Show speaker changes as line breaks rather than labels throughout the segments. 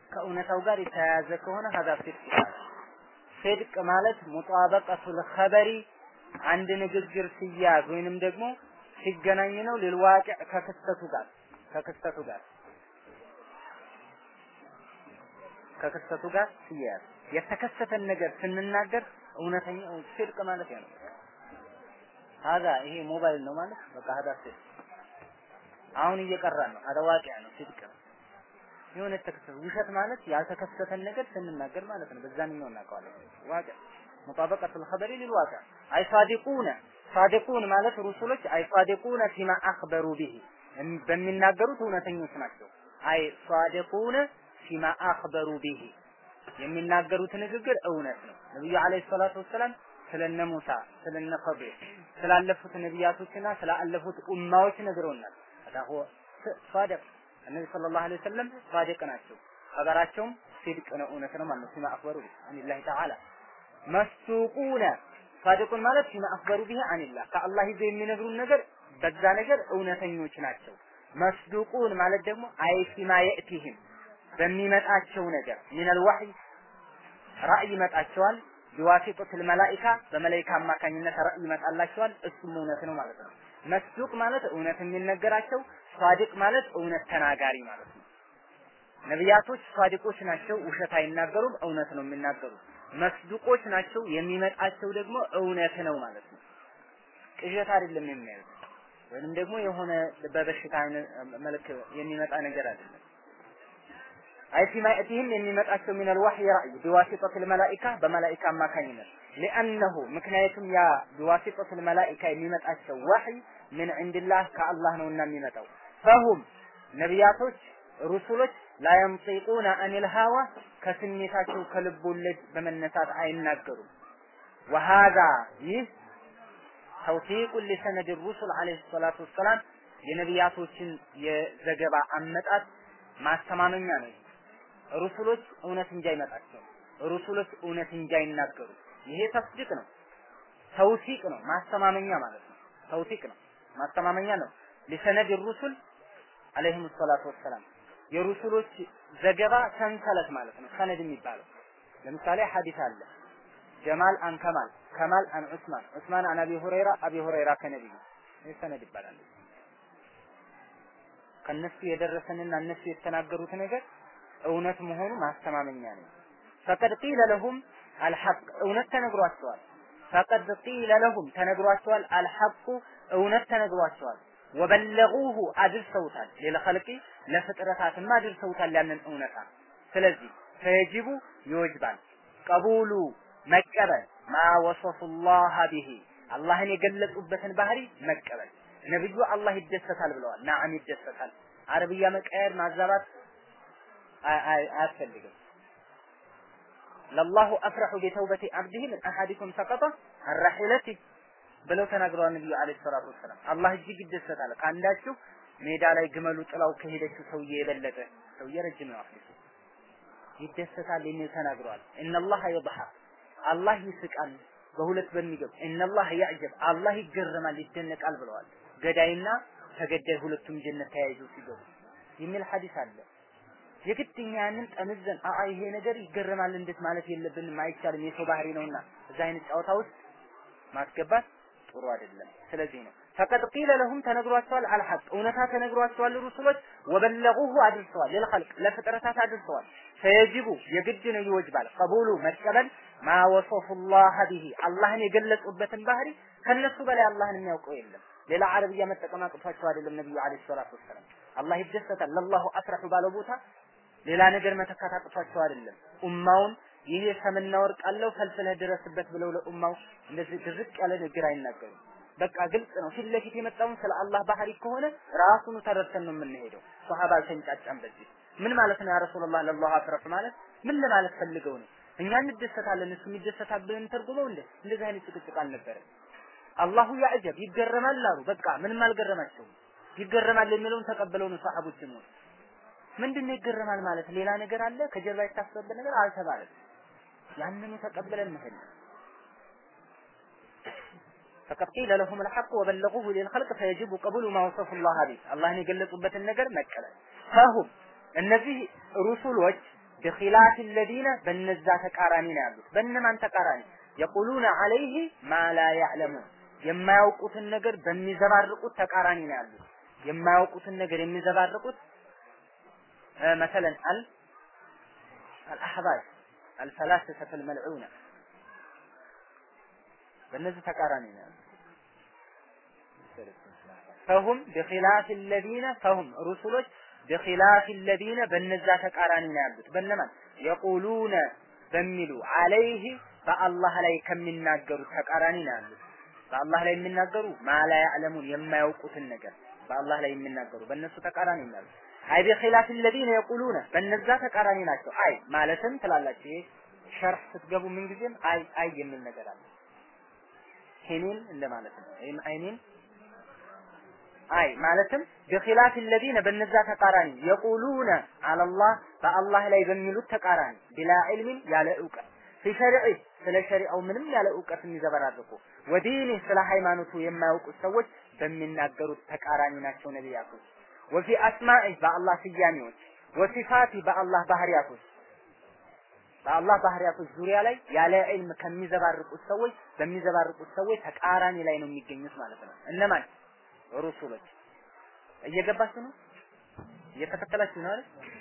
ከእውነታው ጋር የተያያዘ ከሆነ ሀዛ ሲድቅ ይባላል። ሲድቅ ማለት ሙጣበቀቱል ኸበሪ አንድ ንግግር ሲያዝ ወይንም ደግሞ ሲገናኝ ነው ሊልዋቂዕ ከክስተቱ ጋር ከክስተቱ ጋር ከክስተቱ ጋር ሲያያዝ የተከሰተን ነገር ስንናገር እውነተኛ ሲድቅ ማለት ያ ነው። ሀዛ ይሄ ሞባይል ነው ማለት በቃ ሀዛ ሲድቅ አሁን እየቀራን ነው። ሀዛ ዋቂዕ ነው፣ ሲድቅ ነው። የሆነ የተከሰተ ውሸት ማለት ያልተከሰተን ነገር ስንናገር ማለት ነው። በዛኛው እናውቀዋለን። ዋቂዕ ሙጣበቀቱል ኸበሪ ሊልዋቂዕ አይ ሳዲቁነ ሳዲቁን ማለት ሩሱሎች አይ ሳዲቁነ ፊማ አኽበሩ ቢሂ በሚናገሩት እውነተኞች ናቸው። አይ ሳዲቁነ ፊማ አኽበሩ ቢሂ የሚናገሩት ንግግር እውነት ነው። ነብዩ አለይሂ ሰላቱ ወሰላም ስለነ ሙሳ ስለነ ኸዲር ስላለፉት ነቢያቶችና ስላለፉት ኡማዎች ነግረውናል። አዳሁ ሳዲቅ እነቢ ሰለላሁ ዐለይሂ ወሰለም ሳዲቅ ናቸው። ኸበራቸውም ሲድቅ ነው፣ እውነት ነው ማለት ነው። ፊማ አኽበሩ ቢሂ አኒላሂ ተዓላ መስቱቁነ ሳዲቁን ማለት ፊማ አኽበሩ ቢሂ አኒላህ ከአላህ ይዘው የሚነግሩን ነገር በዛ ነገር እውነተኞች ናቸው። መስዱቁን ማለት ደግሞ አይ ፊማ የእቲህም በሚመጣቸው ነገር ሚነል ወህይ ራእይ ይመጣቸዋል። ቢዋሲጡል መላኢካ በመላኢካ አማካኝነት ራእይ ይመጣላቸዋል። እሱም እውነት ነው ማለት ነው። መስዱቅ ማለት እውነት የሚነገራቸው፣ ሷዲቅ ማለት እውነት ተናጋሪ ማለት ነው። ነቢያቶች ሷዲቆች ናቸው፣ ውሸት አይናገሩም፣ እውነት ነው የሚናገሩት። መስዱቆች ናቸው፣ የሚመጣቸው ደግሞ እውነት ነው ማለት ነው። ቅዠት አይደለም የሚያዩት ወይንም ደግሞ የሆነ በበሽታ መልክ የሚመጣ ነገር አይደለም። አይ ፊማ የእቲህም የሚመጣቸው ሚነል ወህይ ራእይ ቢዋሲጠቱል መላኢካ በመላኢካ አማካኝነት ሊአነሁ ምክንያቱም ያ ቢዋሲጠቱል መላኢካ የሚመጣቸው ወህይ ምን ዕንድላህ ከአላህ ነውና የሚመጣው ፈሁም ነቢያቶች ሩሱሎች ላየንጢቁነ አኒል ሀዋ ከስሜታቸው ከልብ ወለድ በመነሳት አይናገሩም። ወሃዛ ይህ ተውፊቁን ሊሰነድ ሩሱል አለይሂ ሰላቱ ወሰላም የነቢያቶችን የዘገባ አመጣጥ ማስተማመኛ ነው። ሩሱሎች እውነት እንጂ አይመጣቸው ሩሱሎች እውነት እንጂ አይናገሩ። ይሄ ተስዲቅ ነው፣ ተውሲቅ ነው፣ ማስተማመኛ ማለት ነው። ተውሲቅ ነው፣ ማስተማመኛ ነው። ሊሰነድ ሩሱል አለይሂም ሰላቱ ወሰላም የሩሱሎች ዘገባ ሰንሰለት ማለት ነው። ሰነድ የሚባለው ለምሳሌ ሐዲስ አለ ጀማል አን ከማል ከማል አን ዑስማን ዑስማን አን አቢ ሁረይራ አቢ ሁረይራ ከነቢዩ ይህ ሰነድ ይባላል። ከነሱ የደረሰንና እነሱ የተናገሩት ነገር እውነት መሆኑ ማስተማመኛ ነው። ፈቀድ ቂለ ለሁም አልሐቅ እውነት ተነግሯቸዋል። ፈቀድ ቂለ ለሁም ተነግሯቸዋል። አልሐቁ እውነት ተነግሯቸዋል። ወበለጉሁ አድርሰውታል። ለልኸልቂ ለፍጥረታትም አድርሰውታል ያንን እውነታ። ስለዚህ ፈየጅቡ ይወጅባል ቀቡሉ መቀበል ማ ወሰፉላህ ቢሂ አላህን የገለጹበትን ባህሪ መቀበል። ነብዩ አላህ ይደሰታል ብለዋል። ናዓም ይደሰታል። አረብያ መቀየር ማዛባት አያስፈልግም። ለላሁ አፍረሑ ቢተውበቲ አብዲህ ምን አሐዲኩም ሰቀጠ አራሒለቲ ብለው ተናግረዋል ነብዩ አለይሂ ሰላቱ ወሰላም። አላህ እጅግ ይደሰታል ከአንዳችሁ ሜዳ ላይ ግመሉ ጥላው ከሄደችው ሰውዬ የበለጠ ሰውዬ ረጅም ነው አፍሪሱ ይደሰታል የሚል ተናግረዋል። ኢነላህ የضحክ አላህ ይስቃል በሁለት በሚገብ ኢነላህ ያዕጀብ አላህ ይገረማል ይደነቃል ብለዋል። ገዳይና ተገዳይ ሁለቱም ጀነት ተያይዘው ሲገቡ የሚል ሐዲስ አለ። የግድ እኛ ያንን ጠምዘን አአ ይሄ ነገር ይገረማል እንዴት ማለት የለብንም አይቻልም፣ የሰው ባህሪ ነውና እዛ አይነት ጨዋታ ውስጥ ማስገባት ጥሩ አይደለም። ስለዚህ ነው ፈቀድ ቂለ ለሁም ተነግሯቸዋል፣ አልሐቅ እውነታ ተነግሯቸዋል። ሩሱሎች ወበለጉሁ አድርሰዋል፣ ለልኸልቅ ለፍጥረታት አድርሰዋል። ፈየጅቡ የግድ ነው ይወጅባል፣ ቀቡሉ መቀበል ማ ወሰፉላህ ቢሂ አላህን የገለጹበትን ባህሪ ከነሱ በላይ አላህን የሚያውቀው የለም። ሌላ አረብያ መጠቀም አቅቷቸው አይደለም ነብዩ አለይሂ ሰላቱ ወሰላም። አላህ ይደሰታል ለላሁ አፍረሑ ባለው ቦታ ሌላ ነገር መተካት አቅቷቸው አይደለም። ኡማውን ይሄ ሰምና ወርቅ አለው ፈልፍለህ ድረስበት ብለው ለኡማው እንደዚህ ድርቅ ያለ ንግግር አይናገሩም። በቃ ግልጽ ነው። ፊት ለፊት የመጣውን ስለ አላህ ባህሪ ከሆነ ራሱኑ ተረድተን ነው የምንሄደው። ሷሃባ አልተንጫጫም በዚህ ምን ማለት ነው ያ ረሱላህ ለላሁ አፍረፍ ማለት ምን ለማለት ፈልገው ነው? እኛ እንደሰታለን እሱ ይደሰታል ብለን ተርጉመው እንደ እንደዚህ አይነት ጭቅጭቅ አልነበረም። አላሁ ያዕጀብ ይገረማል አሉ። በቃ ምንም አልገረማቸውም። ይገረማል የሚለውን ተቀበለው ነው ሰሃቦች ነው። ምንድነው ይገረማል ማለት ሌላ ነገር አለ ከጀርባ የታሰበበት ነገር አልተባለም። ያንኑ ተቀበለን መሄድ فقد قيل لهم الحق وبلغوه للخلق فيجب قبول ما وصف الله به አላህን የገለጹበትን ነገር መቀበል ፈሁም እነዚህ ሩሱሎች بخلاف الذين በነዛ ተቃራኒ ነው ያሉት በእነማን ተቃራኒ የቁሉነ አለይህ ማ ላ ያዕለሙን የማያውቁትን ነገር በሚዘባርቁት ተቃራኒ ነው ያሉት የማያውቁትን ነገር የሚዘባርቁት መሰለን አል አልአህባሽ አልፈላስፈተ አልመልዑነ በእነዚህ ተቃራኒ ነው ያሉት ፈሁም بخلاف الذين فهم ሩሱሎች بخلاف الذين በነዛ ተቃራኒ ነው ያሉት በነማን የቁሉነ በሚሉ አለይህ በአላህ ላይ ከሚናገሩት ተቃራኒ ነው ያሉት በአላህ ላይ የሚናገሩ ማላ ያዕለሙን የማያውቁትን ነገር በአላህ ላይ የሚናገሩ በእነሱ ተቃራኒ ነው ያሉት አይ بخلاف الذين يقولون በነዛ ተቃራኒ ናቸው አይ ማለትም ትላላችሁ ይሄ ሸርህ ስትገቡ ምን ጊዜም አይ አይ የሚል ነገር አለ ሄኔን እንደማለት ነው ወይም አይኔን አይ ማለትም بخلاف الذين በነዛ ተቃራኒ የቁሉነ አለላህ በአላህ ላይ በሚሉት ተቃራኒ ቢላ ዒልምን ያለ እውቀት في شرعه ስለ ሸሪዓው ምንም ያለ እውቀት የሚዘበራርቁ ወዲኒ ስለ ሃይማኖቱ የማያውቁት ሰዎች በሚናገሩት ተቃራኒ ናቸው ነቢያቶች ወፊ አስማኢ በአላህ ስያሜዎች ወሲፋቲ በአላህ ባህሪያቶች በአላህ ባህሪያቶች ዙሪያ ላይ ያለ ዒልም ከሚዘባርቁት ሰዎች በሚዘባርቁት ሰዎች ተቃራኒ ላይ ነው የሚገኙት ማለት ነው እነማን ሩሱሎች እየገባችሁ ነው እየተከተላችሁ ነው አይደል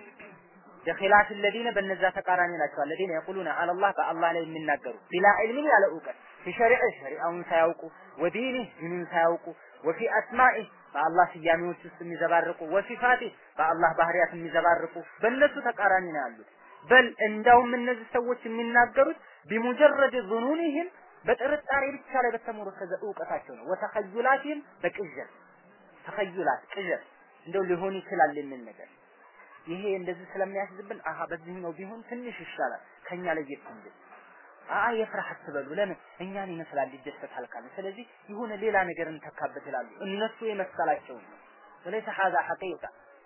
በኺላፍ الذين በነዛ ተቃራኒ ናቸው الذين يقولون على الله በአላህ ላይ የሚናገሩ ቢላ ዒልምን ያለ እውቀት ሸሪዕ ሸሪዓውን ሳያውቁ ወዲኒ ዲኑን ሳያውቁ ወፊ አስማኢ በአላህ ስያሜዎች ውስጥ የሚዘባርቁ ወሲፋቲ በአላህ ባህሪያት የሚዘባርቁ በእነሱ ተቃራኒ ነው ያሉት በል እንዳውም እነዚህ ሰዎች የሚናገሩት ቢሙጀረድ ዙኑኒህም በጥርጣሬ ብቻ ላይ በተሞረከዘ እውቀታቸው ነው ወተኸዩላቲህም በቅዠት ተኸዩላት ቅዠት እንደው ሊሆን ይችላል የሚል ነገር ይሄ እንደዚህ ስለሚያስዝብን አሀ በዚህኛው ቢሆን ትንሽ ይሻላል ከኛ ለየት እንጂ አ የፍራህ አትበሉ ለምን እኛን ይመስላል ይደሰታል ካለ ስለዚህ የሆነ ሌላ ነገር እንተካበት ይላሉ እነሱ የመሰላቸው ነው ወለይሰ ሀዛ ሐቂቃ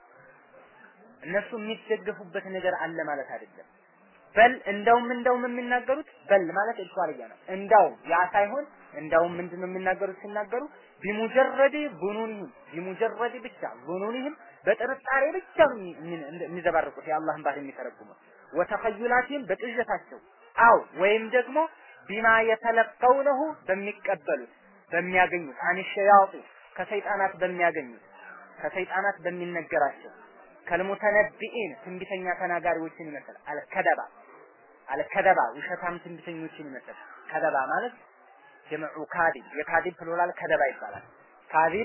እነሱ የሚደገፉበት ነገር አለ ማለት አይደለም በል እንደውም እንደውም የሚናገሩት በል ማለት ኢልኳልያ ነው እንዳውም ያ ሳይሆን እንዳውም ምንድነው የሚናገሩት ሲናገሩ ቢሙጀረድ ቡኑኒህም ቢሙጀረድ ብቻ ቡኑኒህም በጥርጣሬ ብቻ የሚዘባርቁት የአላህን ባህር የሚተረጉሙት ወተኸዩላቲህም በቅዠታቸው አው ወይም ደግሞ ቢማ የተለቀውነሁ በሚቀበሉት በሚያገኙት አንሸያጡ ከሰይጣናት በሚያገኙት ከሰይጣናት በሚነገራቸው ከልሙተነቢኢን ትንቢተኛ ተናጋሪዎችን ይመስል አልከደባ አልከደባ ውሸታም ትንቢተኞችን ይመስል ከደባ ማለት ጀምዑ ካዲብ የካዲብ ፕሉራል ከደባ ይባላል ካዲብ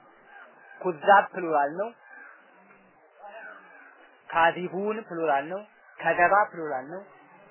ኩዛብ ፕሉራል ነው ካዲቡን ፕሉራል ነው ከደባ ፕሉራል ነው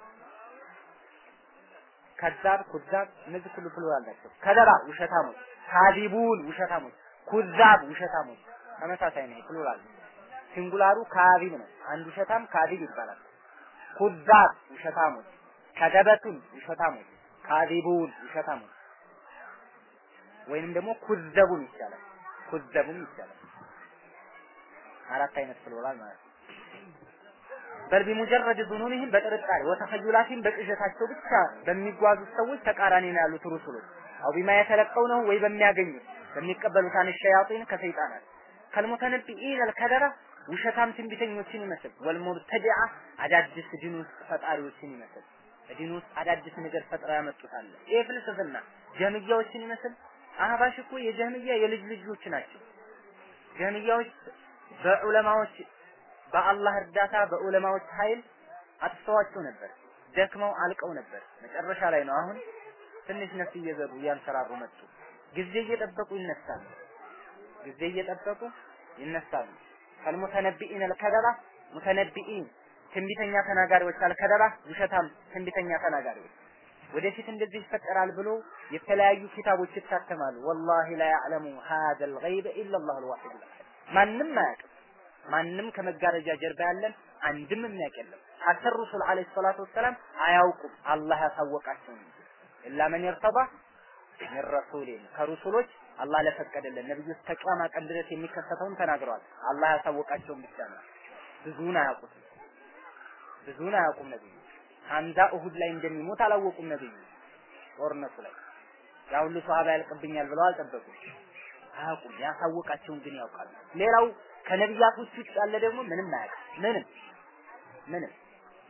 ከዛብ ኩዛብ እነዚህ ሁሉ ፕሉራል ናቸው ከደባ ውሸታሞች ካዲቡን ውሸታሞች ኩዛብ ውሸታሞች ተመሳሳይ ነው ፕሉራል ሲንጉላሩ ካዚብ ነው አንድ ውሸታም ካዚብ ይባላል ኩዛብ ውሸታሞች ከደበቱን ውሸታሞች ካዚቡን ውሸታሞች ወይንም ደግሞ ኩዘቡን ይቻላል ኩዘቡም ይቻላል አራት አይነት ፕሉራል ማለት ነው በል ቢሙጀረድ ዙኑኒህም በጥርጣሬ ወተኸዩላቲህም በቅዠታቸው ብቻ በሚጓዙት ሰዎች ተቃራኒ ነው ያሉት ሩሱሎች አው ቢማ የተለቀውነው ወይ በሚያገኙት በሚቀበሉት አን ሸያጢን ከሰይጣናት ከልሙተነቢኢን አልከደራ ውሸታም ትንቢተኞችን ይመስል ወልሙብተዲዓ አዳዲስ ዲን ውስጥ ፈጣሪዎችን ይመስል ዲን ውስጥ አዳዲስ ነገር ፈጥረው ያመጡታል። ይህ ፍልስፍና ጀህምያዎችን ይመስል አህባሽ እኮ የጀህምያ የልጅ ልጆች ናቸው። ጀህምያዎች በዑለማዎች በአላህ እርዳታ በዑለማዎች ኃይል አጥፍተዋቸው ነበር። ደክመው አልቀው ነበር። መጨረሻ ላይ ነው አሁን ትንሽ ነፍስ እየዘሩ እያንሰራሩ መጡ። ጊዜ እየጠበቁ ይነሳሉ። ጊዜ እየጠበቁ ይነሳሉ። ከልሙተነቢኢን አልከደባ ሙተነቢኢን ትንቢተኛ ተናጋሪዎች አልከደባ ውሸታም ትንቢተኛ ተናጋሪዎች ወደፊት እንደዚህ ይፈጠራል ብሎ የተለያዩ ኪታቦች ይታተማሉ። ወላሂ ላ ያዕለሙ ሀዘ ልገይበ ኢላ ላሁ ልዋሒድ ልአሐድ ማንም አያውቅም። ማንም ከመጋረጃ ጀርባ ያለን አንድም የሚያውቅ የለም። ሐታ ረሱል ዓለይሂ ሰላቱ ወሰላም አያውቁም፣ አላህ ያሳወቃቸው እንጂ ኢላ መን ይርተባ ሚን ረሱሊን ከሩሱሎች አላህ ለፈቀደልን ነብዩ እስከ ቂያማ ቀን ድረስ የሚከሰተውን ተናግረዋል። አላህ ያሳወቃቸውን ብቻ ነው። ብዙውን አያውቁትም። ብዙውን አያውቁም ነብዩ። ሐምዛ እሁድ ላይ እንደሚሞት አላወቁም ነብዩ። ጦርነቱ ላይ ያ ሁሉ ሷሃባ ያልቅብኛል ብለው አልጠበቁም። አያውቁም። ያሳወቃቸውን ግን ያውቃሉ። ሌላው ከነቢያቶች ውጭ ያለ ደግሞ ምንም አያውቅም። ምንም ምንም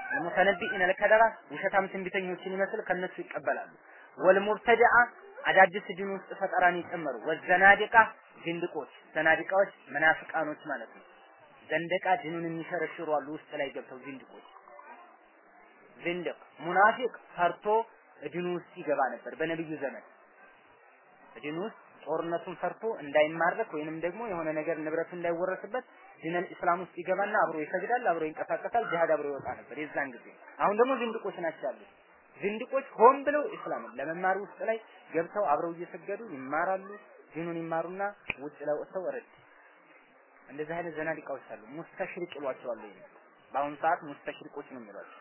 ሙተነቢኢነ ለከደባ ውሸታም ትንቢተኞችን ይመስል ከነሱ ይቀበላሉ። ወልሙብተዲዓ አዳዲስ ዲን ውስጥ ፈጠራን ይጨመሩ። ወዘናዲቃ ዝንድቆች፣ ዘናዲቃዎች መናፍቃኖች ማለት ነው። ዘንደቃ ዲኑን የሚሸረሽሩ አሉ ውስጥ ላይ ገብተው ዝንድቆች። ዝንድቅ ሙናፊቅ ፈርቶ ዲኑ ውስጥ ይገባ ነበር በነብዩ ዘመን ዲኑ ውስጥ ጦርነቱን ፈርቶ እንዳይማረክ ወይንም ደግሞ የሆነ ነገር ንብረቱ እንዳይወረስበት ዲነል ኢስላም ውስጥ ይገባና አብሮ ይሰግዳል፣ አብሮ ይንቀሳቀሳል፣ ጂሃድ አብሮ ይወጣ ነበር የዛን ጊዜ። አሁን ደግሞ ዝንድቆች ናቸው ያሉት። ዝንድቆች ሆን ብለው ኢስላምን ለመማር ውስጥ ላይ ገብተው አብረው እየሰገዱ ይማራሉ፣ ዲኑን ይማሩና ውጭ ላይ ወጥተው ረድ እንደዚህ አይነት ዘናዲቃዎች አሉ። ሙስተሽሪቅ ይሏቸዋል። ይሄ በአሁኑ ሰዓት ሙስተሽሪቆች ነው የሚሏቸው።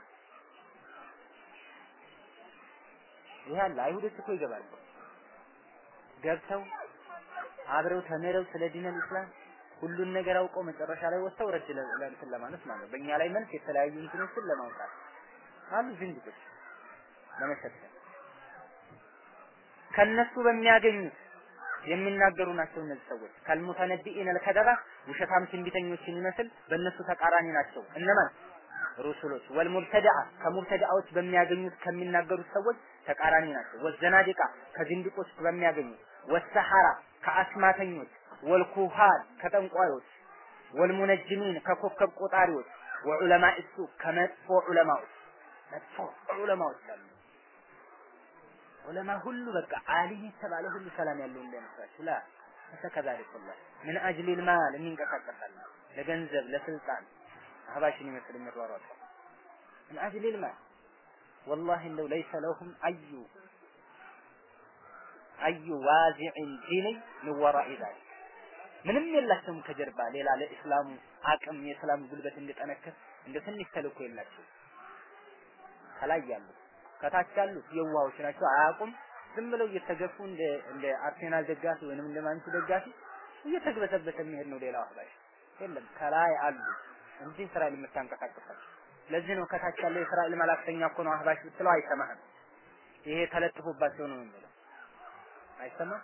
ይሄ አለ። አይሁዶች እኮ ይገባሉ ገብተው አብረው ተምረው ስለ ዲነል ኢስላም ሁሉን ነገር አውቀው መጨረሻ ላይ ወጥተው ረድ ለእንትን ለማለት ማለት ነው። በእኛ ላይ መልስ የተለያዩ እንትኖችን ለማውጣት አሉ ዝንጅቶች ለመሰብሰብ ከነሱ በሚያገኙት የሚናገሩ ናቸው እነዚህ ሰዎች ከልሙተነቢኢን አልከደባ ውሸታም ትንቢተኞችን ይመስል በእነሱ ተቃራኒ ናቸው እነማን ሩሱሎች ወልሙብተዲዓ ከሙብተዲዓዎች በሚያገኙት ከሚናገሩት ሰዎች ተቃራኒ ናቸው ወዘናዲቃ ከዝንድቆች በሚያገኙት ወሰሐራ ከአስማተኞች ወልኩሃን ከጠንቋዮች ወልሙነጅሚን ከኮከብ ቆጣሪዎች ወዑለማ እሱ ከመጥፎ ዑለማዎች መጥፎ ዑለማዎች አሉ ዑለማ ሁሉ በቃ አሊም የተባለ ሁሉ ሰላም ያለው እንዳይመስላችሁ ላ ከዛሊክ ወላሂ ምን አጅል ልማል የሚንቀሳቀሳል ለገንዘብ ለስልጣን አህባሽን ይመስል የሚሯሯጡ ምን አጅል ልማል ወላሂ እንደው ለይሰ ለሁም አዩ አዩ ዋዚዕን ዲኒ ምን ወራኢ ዛሊክ ምንም የላቸውም ከጀርባ ሌላ ለእስላሙ አቅም የእስላም ጉልበት እንዲጠነክር እንደ ትንሽ ተልእኮ የላቸው ከላይ ያሉት ከታች ያሉት የዋሆች ናቸው አያውቁም ዝም ብለው እየተገፉ እንደ እንደ አርሴናል ደጋፊ ወይንም እንደ ማንቹ ደጋፊ እየተግበሰበሰ የሚሄድ ነው ሌላው አህባሽ የለም ከላይ አሉ እንጂ እስራኤል የምታንቀሳቀሳቸው ለዚህ ነው ከታች ያለው የእስራኤል መላክተኛ እኮ ነው አህባሽ ብትለው አይሰማህም ይሄ ተለጥፎባቸው ነው የሚለው አይሰማም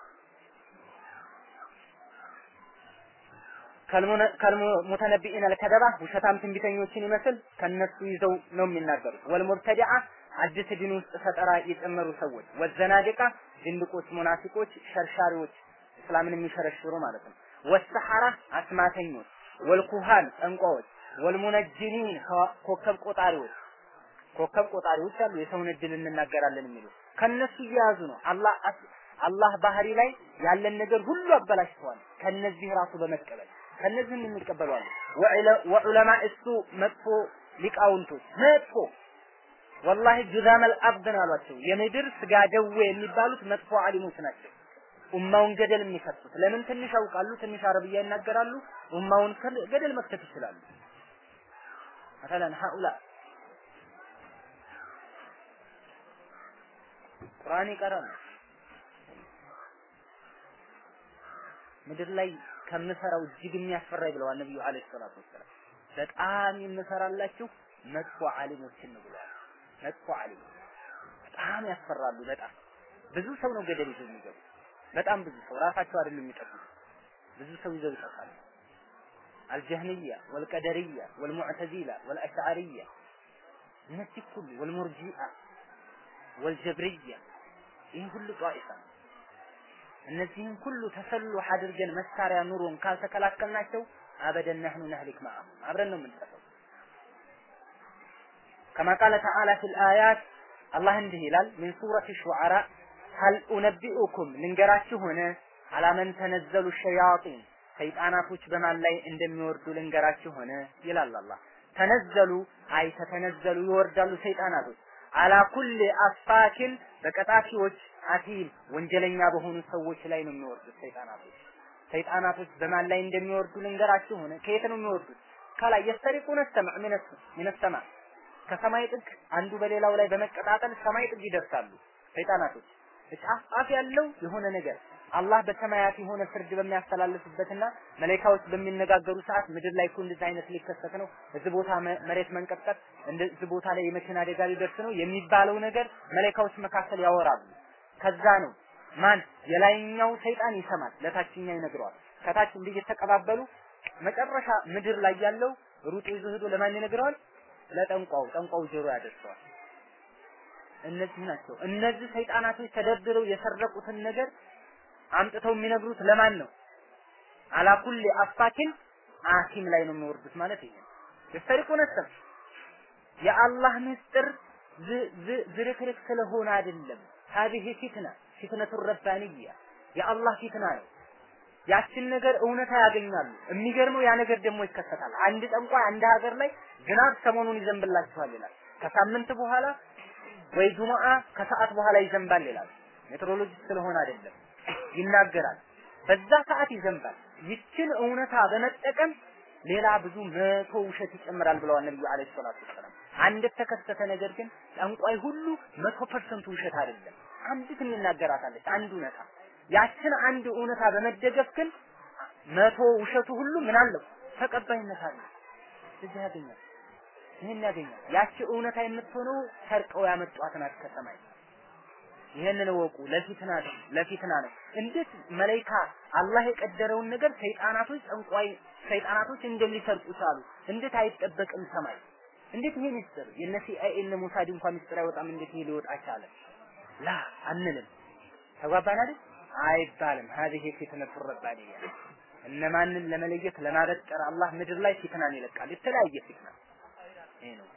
ከልሙተነቢኢን አልከደባ ውሸታም ትንቢተኞችን ይመስል ከነሱ ይዘው ነው የሚናገሩት ወልሙብተዲዓ አዲስ ዲን ውስጥ ፈጠራ የጨመሩ ሰዎች ወዘናዲቃ ድንድቆች ሙናፊቆች ሸርሻሪዎች እስላምን የሚሸረሽሩ ማለት ነው ወሰሐራ አስማተኞች ወልኩሃን ጠንቋዎች ወልሙነጅሚን ኮከብ ቆጣሪዎች ኮከብ ቆጣሪዎች አሉ የሰውን እድል እንናገራለን የሚሉ ከነሱ እየያዙ ነው አላህ አላህ ባህሪ ላይ ያለን ነገር ሁሉ አበላሽተዋል ከነዚህ ራሱ በመቀበል ከነዚህም የሚቀበሉ አሉ ወዑለማ እሱ መጥፎ ሊቃውንቶች መጥፎ ወላሂ ጁዛመል አርድ ነው አሏቸው የምድር ስጋ ደዌ የሚባሉት መጥፎ አሊሞች ናቸው ኡማውን ገደል የሚከቱት ለምን ትንሽ ያውቃሉ ትንሽ አረብያ ይናገራሉ ኡማውን ገደል መክተት ይችላሉ مثلا هؤلاء ቁርአን ይቀራሉ ምድር ላይ ከምሰራው እጅግ የሚያስፈራኝ ብለዋል ነብዩ አለይሂ ሰላቱ ወሰላም በጣም የምሰራላችሁ መጥፎ ዓሊሞችን ነው ብለዋል መጥፎ ዓሊም በጣም ያስፈራሉ በጣም ብዙ ሰው ነው ገደል ይዘው የሚገቡ በጣም ብዙ ሰው ራሳቸው አይደለም የሚጠፉት ብዙ ሰው ይዘው ይጠፋሉ አልጀህሚያ ወልቀደርያ ወልሙዕተዚላ ወልአሽዓሪያ እነዚህ ሁሉ ወልሙርጂአ ወልጀብርያ ይህ ሁሉ ጧኢፋ ነው እነዚህን ሁሉ ተሰሉህ አድርገን መሳሪያ ኑሮን ካልተከላከልናቸው አበደን ነህኑ ነህሊክ ማአሁም አብረን ነው የምንጠፋው ከማ ቃለ ተዓላ ፊል አያት አላህ እንዲህ ይላል ሚን ሱረት ሹዓራ ሀል ኡነቢኡኩም ልንገራችሁ ሆነ አላመን ተነዘሉ ሸያጢን ሰይጣናቶች በማን ላይ እንደሚወርዱ ልንገራችሁ ሆነ ይላል አላህ ተነዘሉ አይ ተተነዘሉ ይወርዳሉ ሰይጣናቶች አላ ኩል አስፋኪን በቀጣፊዎች አቲም ወንጀለኛ በሆኑ ሰዎች ላይ ነው የሚወርዱት ሰይጣናቶች ሰይጣናቶች በማን ላይ እንደሚወርዱ ልንገራችሁ ሆነ ከየት ነው የሚወርዱት ከላይ የስተሪቁነ ሰማዕ ሚነ ሰማዕ ከሰማይ ጥግ አንዱ በሌላው ላይ በመቀጣጠል ሰማይ ጥግ ይደርሳሉ ሰይጣናቶች ጫፍ ጫፍ ያለው የሆነ ነገር አላህ በሰማያት የሆነ ፍርድ በሚያስተላልፍበትና መላእክቶች በሚነጋገሩ ሰዓት ምድር ላይ እኮ እንደዚህ አይነት ሊከሰት ነው፣ እዚህ ቦታ መሬት መንቀጥቀጥ፣ እንደዚህ ቦታ ላይ የመኪና አደጋ ሊደርስ ነው የሚባለው ነገር መላእክቶች መካከል ያወራሉ። ከዛ ነው ማን የላይኛው ሰይጣን ይሰማል፣ ለታችኛው ይነግረዋል። ከታች እንዲህ እየተቀባበሉ መጨረሻ ምድር ላይ ያለው ሩጦ ይዞ ሄዶ ለማን ይነግረዋል? ለጠንቋው ጠንቋው ጆሮ ያደርሰዋል። እነዚህ ናቸው። እነዚህ ሰይጣናቶች ተደርድረው የሰረቁትን ነገር አምጥተው የሚነግሩት ለማን ነው? አላ ኩሊ አፋኪን አሲም ላይ ነው የሚወርዱት ማለት ይሄ ነው። የሰሪቁን ሰም የአላህ ምስጢር ዝርክርክ ስለሆነ አይደለም። ሀዲህ ፊትና ፊትነቱ ረባንያ የአላህ ፊትና ነው። ያችን ነገር እውነታ ያገኛሉ። የሚገርመው ያ ነገር ደግሞ ይከሰታል። አንድ ጠንቋይ አንድ ሀገር ላይ ዝናብ ሰሞኑን ይዘንብላችኋል ይላል። ከሳምንት በኋላ ወይ ጁማአ ከሰዓት በኋላ ይዘንባል ይላል። ሜትሮሎጂስት ስለሆነ አይደለም ይናገራል። በዛ ሰዓት ይዘንባል። ይችን እውነታ በመጠቀም ሌላ ብዙ መቶ ውሸት ይጨምራል ብለዋል ነብዩ አለይሂ ሰላቱ ወሰላም። አንድ የተከሰተ ነገር ግን ጠንቋይ ሁሉ መቶ ፐርሰንቱ ውሸት አይደለም። አንዲት የሚናገራታለች አንድ እውነታ ያችን አንድ እውነታ በመደገፍ ግን መቶ ውሸቱ ሁሉ ምን አለው ተቀባይነት አለው። እዚህ ያገኛል፣ ይህን ያገኛል። ያቺ እውነታ የምትሆነው ሰርቀው ያመጧት ናት ከሰማይ። ይህንን እወቁ። ለፊትና ነው ለፊትና ነው። እንዴት መላይካ አላህ የቀደረውን ነገር ሰይጣናቶች ጠንቋይ ሰይጣናቶች እንደሚሰርቁ ቻሉ? እንዴት አይጠበቅም ሰማይ? እንዴት ይሄ ሚስጥር የነ ሲአይኤ እነ ሞሳድ እንኳን ሚስጥር አይወጣም? እንዴት ይሄ ሊወጣ ቻለ? ላ አንልም። ተግባባን አይደል? አይባልም። هذه ፊትነቱ ረባንያ እነማንን ለመለየት ለማበጠር አላህ ምድር ላይ ፊትናን ይለቃል። የተለያየ ፊትና ይሄ ነው።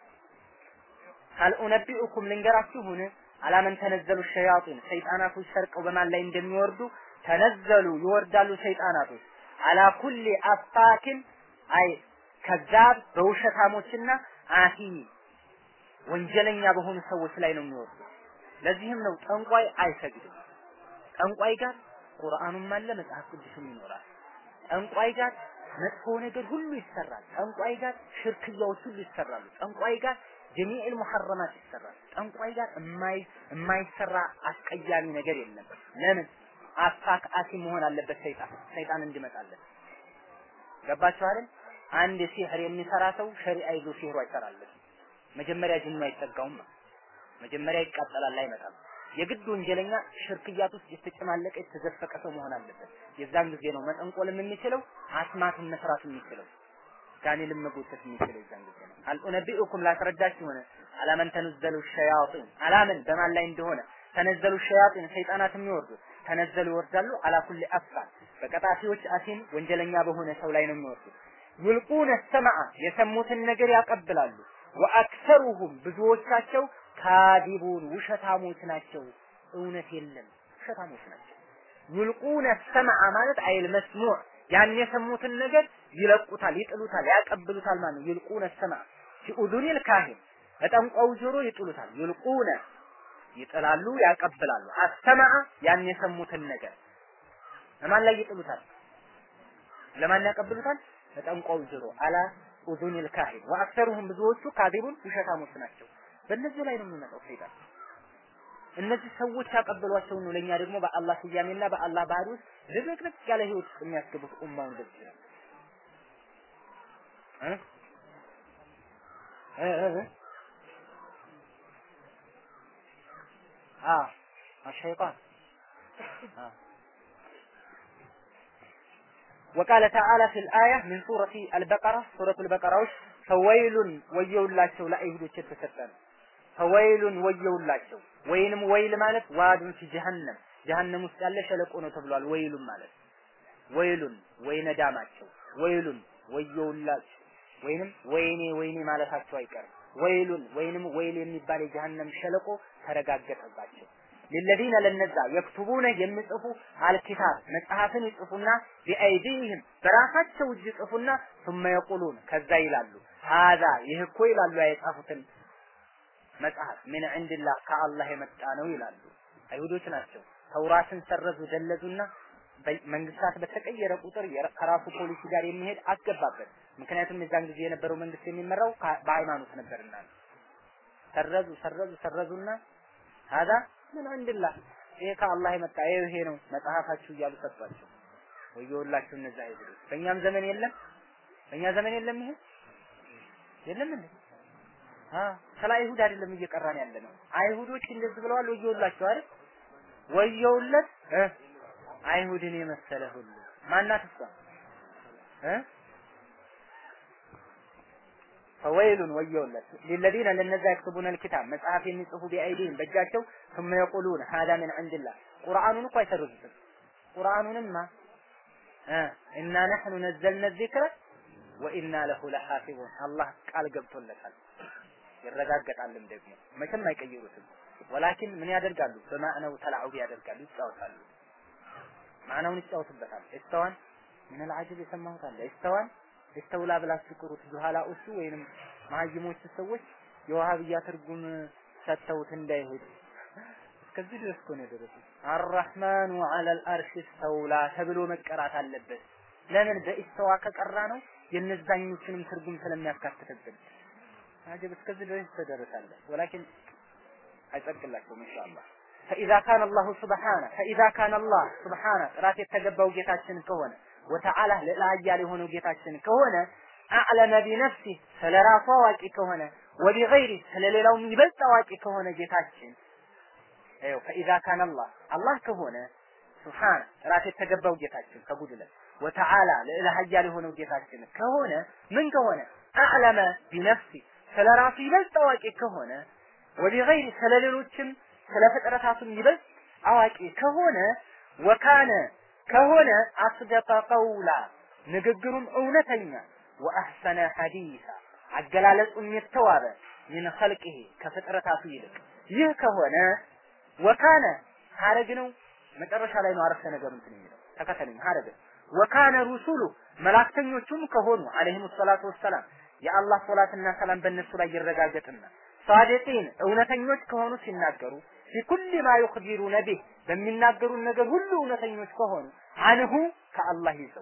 هل أنبئكم ልንገራችሁን አላመን ተነዘሉ ሸያጢን ሰይጣናቶች ሰርቀው በማን ላይ እንደሚወርዱ ተነዘሉ ይወርዳሉ ሰይጣናቶች አላ ኩሊ አፋኪን አይ ከዛብ በውሸታሞችና አቲ ወንጀለኛ በሆኑ ሰዎች ላይ ነው የሚወርዱ። ለዚህም ነው ጠንቋይ አይሰግድም። ጠንቋይ ጋር ቁርአኑም አለ መጽሐፍ ቅዱስም ይኖራል። ጠንቋይ ጋር መጥፎ ነገር ሁሉ ይሰራል። ጠንቋይ ጋር ሽርክያዎች ሁሉ ይሰራሉ። ጠንቋይ ጋር ጀሚዕል ሙሐረማት ይሰራል። ጠንቋይ ጋር የማይ የማይሰራ አስቀያሚ ነገር የለም። ለምን አፋክ አሲ መሆን አለበት ሰይጣን ሰይጣን እንዲመጣለን። ገባችሁ አይደል? አንድ ሲህር የሚሰራ ሰው ሸሪዓ ይዞ ሲህሩ አይሰራለን። መጀመሪያ ጅኑ አይጠጋውም። መጀመሪያ ይቃጠላል፣ አይመጣም። የግድ ወንጀለኛ ሽርክያት ውስጥ የተጨማለቀ የተዘፈቀ ሰው መሆን አለበት። የዛን ጊዜ ነው መጠንቆልም የሚችለው አስማትን መስራት የሚችለው ጋኔልን መጎተት የሚችለው የዛን ጊዜ ነው። አልኡነቢኡኩም ላስረዳችሁ ሆነ አላመን ተነዘሉ ሸያጢን አላመን በማን ላይ እንደሆነ ተነዘሉ ሸያጢን ሰይጣናት የሚወርዱ ተነዘሉ ይወርዳሉ አላ ኩሊ አፋር በቀጣፊዎች አሲም ወንጀለኛ በሆነ ሰው ላይ ነው የሚወርዱት። ዩልቁነ ሰማዓ የሰሙትን ነገር ያቀብላሉ። ወአክሰሩሁም ብዙዎቻቸው ካዲቡን ውሸታሞች ናቸው። እውነት የለም ውሸታሞች ናቸው። ዩልቁነ ሰማዓ ማለት አይል መስሙዕ ያን የሰሙትን ነገር ይለቁታል፣ ይጥሉታል፣ ያቀብሉታል ማለት ነው። ዩልቁነ ሰማዓ ፊኡዱኒል ካሂን በጠንቋው ጆሮ ይጥሉታል። ዩልቁነ ይጥላሉ፣ ያቀብላሉ። አሰማዓ ያን የሰሙትን ነገር ለማን ላይ ይጥሉታል? ለማን ያቀብሉታል? በጠንቋው ጆሮ አላ ኡዙኒል ካሂን ወአክሰሩሁም ብዙዎቹ ካዲቡን ውሸታሞች ናቸው። በእነዚህ ላይ ነው የሚመጣው ሰይጣን። እነዚህ ሰዎች ያቀበሏቸው ነው ለኛ ደግሞ በአላህ ስያሜና በአላህ ባህሪ ውስጥ ድብቅብቅ ያለ ህይወት ውስጥ የሚያስገቡት ኡማውን እንደዚህ ነው እ እ እ አ الشيطان آه. وقال تعالى في الآية من سورة البقرة سورة البقرة ውስጥ ፈወይሉን ወየውላቸው ለአይሁዶች የተሰጠ ነው። ፈወይሉን ወየውላቸው ወይንም ወይል ማለት ዋዱን ፊ ጀሀነም ጀሀነም ውስጥ ያለ ሸለቆ ነው ተብሏል። ወይሉን ማለት ወይሉን ወይነ ዳማቸው ወይሉን ወየውላቸው ወይንም ወይኔ ወይኔ ማለታቸው አይቀርም። ወይሉን ወይንም ወይል የሚባል የጀሀነም ሸለቆ ተረጋገጠባቸው። ለለዚነ ለነዛ የክቱቡነ የሚጽፉ አልኪታብ መጽሐፍን ይጽፉና ቢአይዲህም በራሳቸው እጅ ይጽፉና ثم يقولون ከዛ ይላሉ ሀዛ ይህ እኮ ይላሉ የጻፉትን መጽሐፍ ምን ዕንድላህ ከአላህ የመጣ ነው ይላሉ። አይሁዶች ናቸው። ተውራትን ሰረዙ፣ ደለዙና መንግስታት በተቀየረ ቁጥር ከራሱ ፖሊሲ ጋር የሚሄድ አስገባበት። ምክንያቱም የዛን ጊዜ የነበረው መንግስት የሚመራው በሃይማኖት ነበርና ሰረዙ ሰረዙ ሰረዙና ሀዛ ምን ዕንድላህ ይሄ ከአላህ የመጣ ይሄ ይሄ ነው መጽሐፋችሁ እያሉ ሰጧቸው። ወየውላችሁ እነዛ አይሁዶች። በእኛም ዘመን የለም፣ በእኛ ዘመን የለም ይሄ የለም እንዴ? ስለ አይሁድ አይደለም እየቀራን ያለ ነው። አይሁዶች እንደዚህ ብለዋል፣ ወየውላቸው አይደል? ወየውለት እ አይሁድን የመሰለ ሁሉ ማናት እሷ እ ፈወይሉን ወየውለት ሊለዚነ ለነዛ የክትቡነ ልኪታብ መጽሐፍ የሚጽፉ ቢአይዲህም በእጃቸው ثم يقولون هذا من عند الله ቁርአኑን እኮ አይሰርዙትም ቁርአኑንማ እና ነሕኑ ነዘልነ ዚክረ ወኢና ለሁ ለሐፊዙን አላህ ቃል ገብቶለታል ይረጋገጣልም ደግሞ መቼም አይቀይሩትም ወላኪን ምን ያደርጋሉ በማዕነው ተላዑብ ያደርጋሉ ይጫወታሉ ማዕናውን ይጫወቱበታል እስተዋን ምን አልዓጀብ የሰማሁት አለ እስተዋን እስተውላ ብላችሁ ቅሩት በኋላ እሱ ወይንም መሀይሞች ሰዎች የዋሃብያ ትርጉም ሰጥተውት እንዳይሄድ እስከዚህ ድረስ እኮ ነው የደረሱት። አራህማኑ ዐለል አርሽ እስተውላ ተብሎ መቀራት አለበት። ለምን በኢስተዋ ከቀራ ነው የነዛኞችንም ትርጉም ስለሚያካትትብን። አጀብ እስከዚህ ድረስ ተደረሳለ። ወላኪን አይጸድቅላቸውም ኢንሻአላህ። ፈኢዛ ካነ አላሁ ሱብሓነ ፈኢዛ ካነ አላህ ሱብሓነ ጥራት የተገባው ጌታችን ከሆነ ወተዓላ ልዕለ ኃያል የሆነው ጌታችን ከሆነ አዕለመ ቢነፍሲ ስለ ራሱ አዋቂ ከሆነ ወቢገይሪ ስለ ሌላውም ይበልጥ አዋቂ ከሆነ ጌታችን ይኸው ፈኢዛ ካነ አላህ አላህ ከሆነ ሱብሓነ ጥራት የተገባው ጌታችን ከጉድለት ወተዓላ ልዕለ ኃያል የሆነው ጌታችን ከሆነ ምን ከሆነ አዕለመ ቢነፍሲ ስለ ራሱ ይበልጥ አዋቂ ከሆነ ወቢገይሪ ስለ ሌሎችም ስለ ፍጥረታቱም ይበልጥ አዋቂ ከሆነ ወካነ ከሆነ አስደቀ ቀውላ ንግግሩም እውነተኛ ወአሕሰነ ሐዲሳ አገላለጹም የተዋበ ሚን ኸልቂሂ ከፍጥረታቱ ይልቅ ይህ ከሆነ ወካነ ሐረግ ነው መጨረሻ ላይ ነው አረፍተ ነገሩ እንትን የሚለው ተከተለኝ ሐረግ ወካነ ሩሱሉ መላእክተኞቹም ከሆኑ አለይሂሙ ሰላቱ ወሰላም የአላህ ሶላትና ሰላም በእነሱ ላይ ይረጋገጥና ሳዲቂን እውነተኞች ከሆኑ ሲናገሩ ፊኩል ማ ዩኽቢሩነ ቢህ በሚናገሩን ነገር ሁሉ እውነተኞች ከሆኑ አንሁ ከአላህ ይዘው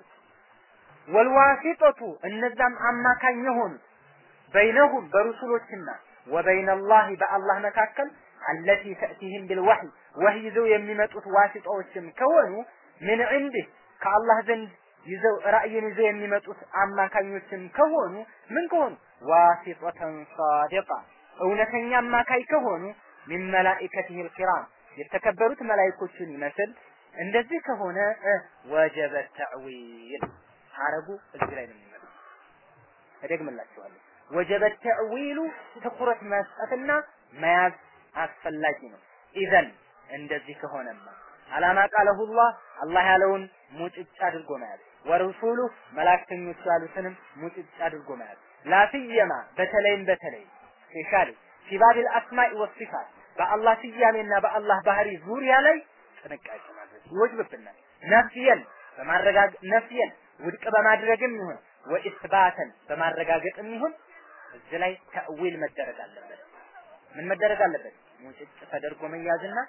ወልዋሲጠቱ እነዛም አማካኝ የሆኑት በይነሁም በሩሱሎችና ወበይነላሂ በአላህ መካከል አለቲ ተእቲህም ቢልወህይ ወህይ ይዘው የሚመጡት ዋሲጣዎችም ከሆኑ ምን ዕንድህ ከአላህ ዘንድ ይዘው ራእይን ይዘው የሚመጡት አማካኞችም ከሆኑ ምን ከሆኑ ዋሲጠተን ሳዲቃ እውነተኛ አማካይ ከሆኑ ሚን መላኢከቲህ ልኪራም የተከበሩት መላይኮችን ይመስል እንደዚህ ከሆነ ወጀበ ተዕዊል ሐረጉ እዚህ ላይ ነው የሚመጣው። እደግምላችኋለሁ። ወጀበ ተዕዊሉ ትኩረት መስጠትና መያዝ አስፈላጊ ነው። ኢዘን እንደዚህ ከሆነማ አላማ ቃለሁላህ አላህ ያለውን ሙጭጭ አድርጎ መያዝ ወረሱሉ መላእክተኞቹ ያሉትንም ሙጭጭ አድርጎ መያዝ ላስየማ በተለይም በተለይ ስፔሻሊ ፊባቢል አስማኢ ወሲፋት በአላህ ስያሜና በአላህ ባህሪ ዙሪያ ላይ ጥንቃቄ ማድረግ ይወጅብብናል። ነፍየን በማረጋገጥ ነፍየን ውድቅ በማድረግም ይሁን ወኢስባተን በማረጋገጥም ይሁን እዚህ ላይ ተእዊል መደረግ አለበት። ምን መደረግ አለበት? ሙጭጭ ተደርጎ መያዝና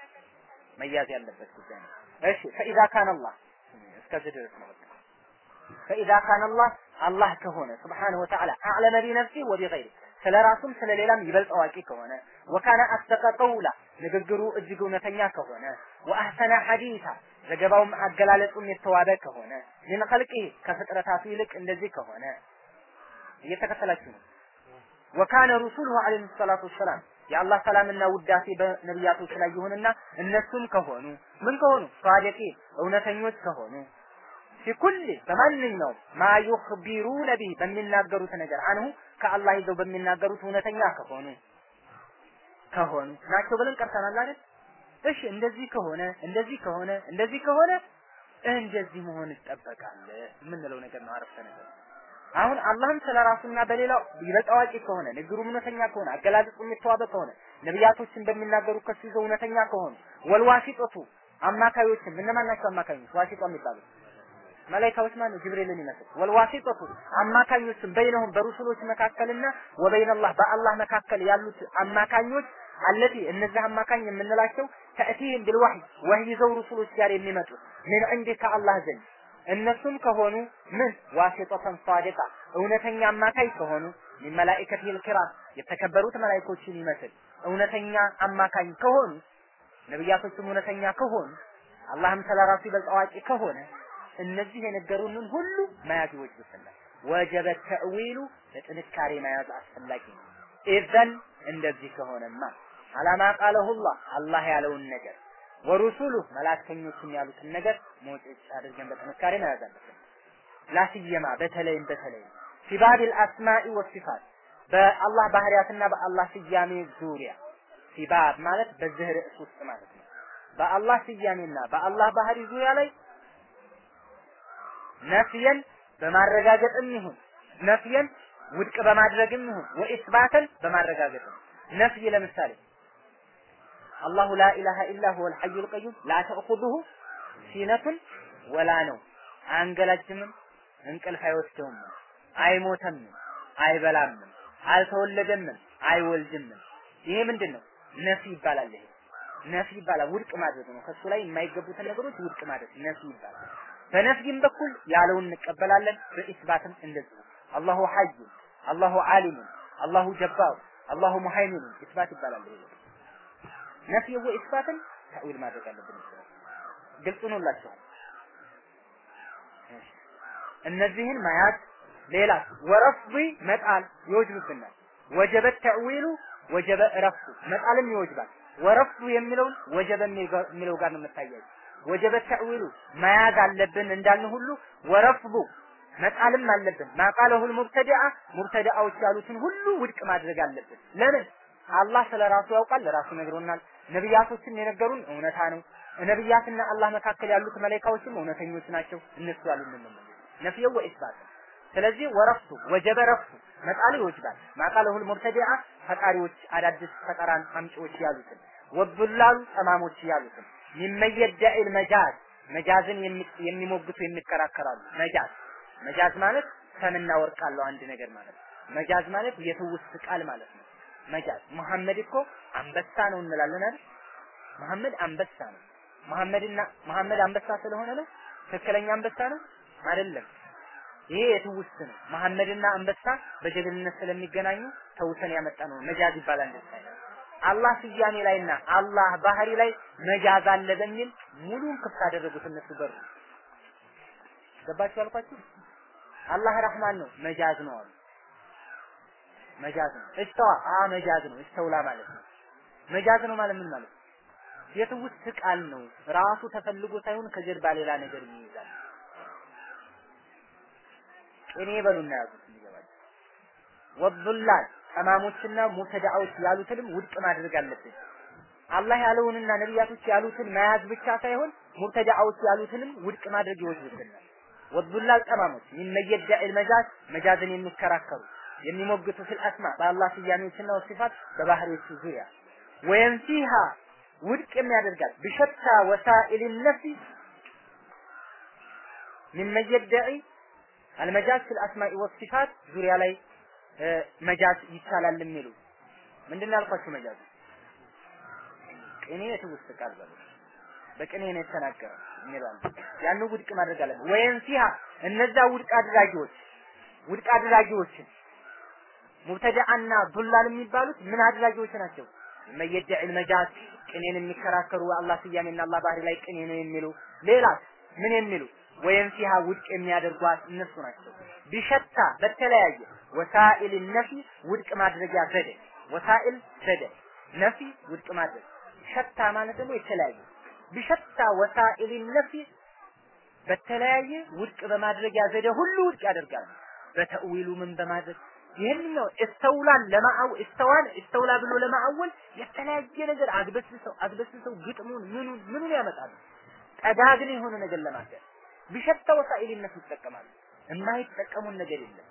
መያዝ ያለበት ጉዳይ ነው። እሺ ፈኢዛ ካነ አላህ እስከዚህ ድረስ ነው በቃ ፈኢዛ ካነ አላህ አላህ ከሆነ ስብሓነሁ ወተዓላ አዕለመ ቢነፍሲ ወቢገይሪ ስለ ራሱም ስለ ሌላም ይበልጥ አዋቂ ከሆነ ወካነ አስደቀ ቀውላ ንግግሩ እጅግ እውነተኛ ከሆነ ወአህሰነ ሐዲሳ ዘገባውም አገላለጹም የተዋበ ከሆነ ምን ኸልቂ ከፍጥረታቱ ይልቅ እንደዚህ ከሆነ እየተከተላችሁ ነው። ወካነ ሩሱሉሁ ዐለይሂ ሰላቱ ወሰላም የአላህ ሰላምና ውዳሴ በነቢያቶች ላይ ይሁንና እነሱም ከሆኑ ምን ከሆኑ ሷዲቂ እውነተኞች ከሆኑ ፊኩል በማንኛውም ማ ዩኽቢሩነ ቢህ በሚናገሩት ነገር አንሁ ከአላህ ይዘው በሚናገሩት እውነተኛ ከሆኑ ከሆኑ ናቸው ብለን ቀርተናል አይደል? እሺ እንደዚህ ከሆነ እንደዚህ ከሆነ እንደዚህ ከሆነ እንደዚህ መሆን ይጠበቃል የምንለው ነገር ነው። አረፍተ ነገር አሁን አላህም ስለ ራሱና በሌላው ይበልጥ አዋቂ ከሆነ ንግሩ እውነተኛ ከሆነ አገላለጹ የተዋበ ከሆነ ነቢያቶችን በሚናገሩ ከሱ ይዘው እውነተኛ ከሆኑ ወልዋሲጦቱ አማካዮችም እነማን ናቸው? አማካዮች ዋሲጧ የሚባሉት መላኢካዎች ማለት ነው። ጅብሪልን ይመስል ወልዋሲጠቱ አማካኞችም በይነሁም በሩሱሎች መካከልና ወበይነላህ በአላህ መካከል ያሉት አማካኞች አለቲ እነዚህ አማካኝ የምንላቸው ተእቲህም ቢልዋህይ ወህይ ይዘው ሩሱሎች ጋር የሚመጡት ምን እንዲህ ከአላህ ዘንድ እነሱም ከሆኑ ምን ዋሲጠተን ሳዲቃ እውነተኛ አማካይ ከሆኑ ሚን መላኢከቲል ኪራም የተከበሩት መላኢኮችን ይመስል እውነተኛ አማካኝ ከሆኑ ነቢያቶችም እውነተኛ ከሆኑ አላህም ስለራሱ ይበልጥ አዋቂ ከሆነ እነዚህ የነገሩንን ሁሉ መያዝ ይወጅብናል። ወጀበ ተእዊሉ በጥንካሬ መያዝ አስፈላጊ ነው። ኢዘን እንደዚህ ከሆነማ አላማ ቃለሁላህ አላህ ያለውን ነገር ወሩሱሉ መላእክተኞችም ያሉትን ነገር ሞጭጭ አድርገን በጥንካሬ መያዝ አለብን። ላስየማ በተለይም በተለይም ፊባቢል አስማኢ ወሲፋት በአላህ ባህሪያትና በአላህ ስያሜ ዙሪያ ሲባብ ማለት በዚህ ርዕስ ውስጥ ማለት ነው። በአላህ ስያሜና በአላህ ባህሪ ዙሪያ ላይ ነፍየን በማረጋገጥም ይሁን ነፍየን ውድቅ በማድረግም ይሁን ወኢስባተን በማረጋገጥም ነፍይ ለምሳሌ አላሁ ላ ኢላሃ ኢላ ሁወል ሐዩል ቀዩም ላ ተእኹዙሁ ሲነቱን ወላ ነው አያንገላጅምም፣ እንቅልፍ አይወስደውም፣ አይሞተም፣ አይበላም፣ አልተወለደም፣ አይወልድም። ይሄ ምንድን ነው? ነፊ ይባላል። ይሄ ነፊ ይባላል። ውድቅ ማድረግ ነው። ከሱ ላይ የማይገቡትን ነገሮች ውድቅ ማድረግ ነፊ ይባላል። በነፍይም በኩል ያለውን እንቀበላለን፣ በኢስባትም እንደዚሁ አላሁ ሐይ፣ አላሁ ዓሊም፣ አላሁ ጀባር፣ አላሁ ሙሐይሚን ኢስባት ይባላል። ይሄ ነፍይ ወኢስባትን ተዊል ማድረግ አለብን። ግልጽ ነውላችኋል። እነዚህን መያዝ ሌላ ወረፍዱ መጣል ይወጅብብናል። ወጀበ ተዕዊሉ ወጀበ ረፍዱ መጣልም ይወጅባል። ወረፍዱ የሚለውን ወጀበ የሚለው ጋር ነው የምታያዩ። ወጀበ ተዕዊሉ መያዝ አለብን እንዳልን ሁሉ ወረፍዱ መጣልም አለብን። ማቃለሁል ሙብተዲዓ ሙብተዲዓዎች ያሉትን ሁሉ ውድቅ ማድረግ አለብን። ለምን? አላህ ስለ ራሱ ያውቃል፣ ለራሱ ነግሮናል። ነቢያቶችም የነገሩን እውነታ ነው። ነቢያትና አላህ መካከል ያሉት መላኢካዎችም እውነተኞች ናቸው። እነሱ ያሉን ነው ነፍየው ወኢስባት ስለዚህ ወረፍቱ ወጀበ ረፍቱ መጣሉ ይወጅባል። ማቃለሁል ሙብተዲዓ ፈጣሪዎች አዳዲስ ፈጠራን አምጪዎች ያሉትን ወዱላሉ ጠማሞች ያሉትን ሚመየደዒል መጃዝ መጃዝን የሚሞግቱ የሚከራከራሉ። መጃዝ መጃዝ ማለት ሰምና ወርቅ አለው አንድ ነገር ማለት ነው። መጃዝ ማለት የትውስት ቃል ማለት ነው። መጃዝ መሐመድ እኮ አንበሳ ነው እንላለን አይደል? መሐመድ አንበሳ ነው። መሐመድና መሐመድ አንበሳ ስለሆነ ነው ትክክለኛ አንበሳ ነው አይደለም። ይሄ የትውስት ነው። መሐመድና አንበሳ በጀግንነት ስለሚገናኙ ተውሰን ያመጣ ነው። መጃዝ ይባላል እንደዛ። አላህ ስያሜ ላይና አላህ ባህሪ ላይ መጃዝ አለ በሚል ሙሉን ክፍት አደረጉት እነሱ በሩ። ገባችሁ ያልኳችሁ? አላህ ረህማን ነው መጃዝ ነው አሉ። መጃዝ ነው። እስተዋ አ መጃዝ ነው። እስተውላ ማለት ነው። መጃዝ ነው ማለት ምን ማለት ነው? የትውስት ቃል ነው። ራሱ ተፈልጎ ሳይሆን ከጀርባ ሌላ ነገር ይይዛል። ቅኔ በሉና ያዙት እንዲገባችሁ። ወዱላል ጠማሞችና ሙብተዳዎች ያሉትንም ውድቅ ማድረግ አለብን። አላህ ያለውንና ነቢያቶች ያሉትን መያዝ ብቻ ሳይሆን ሙብተዳዎች ያሉትንም ውድቅ ማድረግ ይወጅብናል። ወዱላል ጠማሞች ሚመየደዒል መጃዝ መጃዝን የሚከራከሩ የሚሞግቱ ፊል አስማ በአላህ ስያሜዎችና ወሲፋት በባህሪዎቹ ዙሪያ ወየንፊሃ ውድቅ የሚያደርጋት ብሸታ ወሳኢል ነፍሲ ሚመየደዒ አልመጃዝ ፊል አስማኢ ወሲፋት ዙሪያ ላይ መጃዝ ይቻላል የሚሉ ምንድን ነው ያልኳችሁ? መጃዝ ቅኔ የትውስት ቃል በሉ በቅኔ ነው የተናገረ የሚላል ያን ውድቅ ማድረግ አለብን። ወይም ፊሃ እነዛ ውድቅ አድራጊዎች ውድቅ አድራጊዎችን ሙብተዳአና ዱላል የሚባሉት ምን አድራጊዎች ናቸው? መየደዕ መጃዝ ቅኔን የሚከራከሩ አላህ ስያሜና አላህ ባህሪ ላይ ቅኔ ነው የሚሉ ሌላ ምን የሚሉ ወይም ፊሃ ውድቅ የሚያደርጓት እነሱ ናቸው። ቢሸታ በተለያየ ወሳኢል ነፊ ውድቅ ማድረጊያ ዘዴ ወሳኢል ዘዴ ነፊ ውድቅ ማድረግ ሸታ ማለት ደግሞ የተለያየ ቢሸታ ወሳኢል ነፊ በተለያየ ውድቅ በማድረጊያ ዘዴ ሁሉ ውድቅ ያደርጋል። በተእዊሉ ምን በማድረግ ይህንኛው እስተውላን ለማአው እስተዋን እስተውላ ብሎ ለማአወል የተለያየ ነገር አግበስብሰው አግበስብሰው ግጥሙን ምኑን ምኑን ያመጣሉ። ጠጋግን የሆነ ነገር ለማድረግ ቢሸታ ወሳኢልነት ይጠቀማሉ። የማይጠቀሙን ነገር የለም።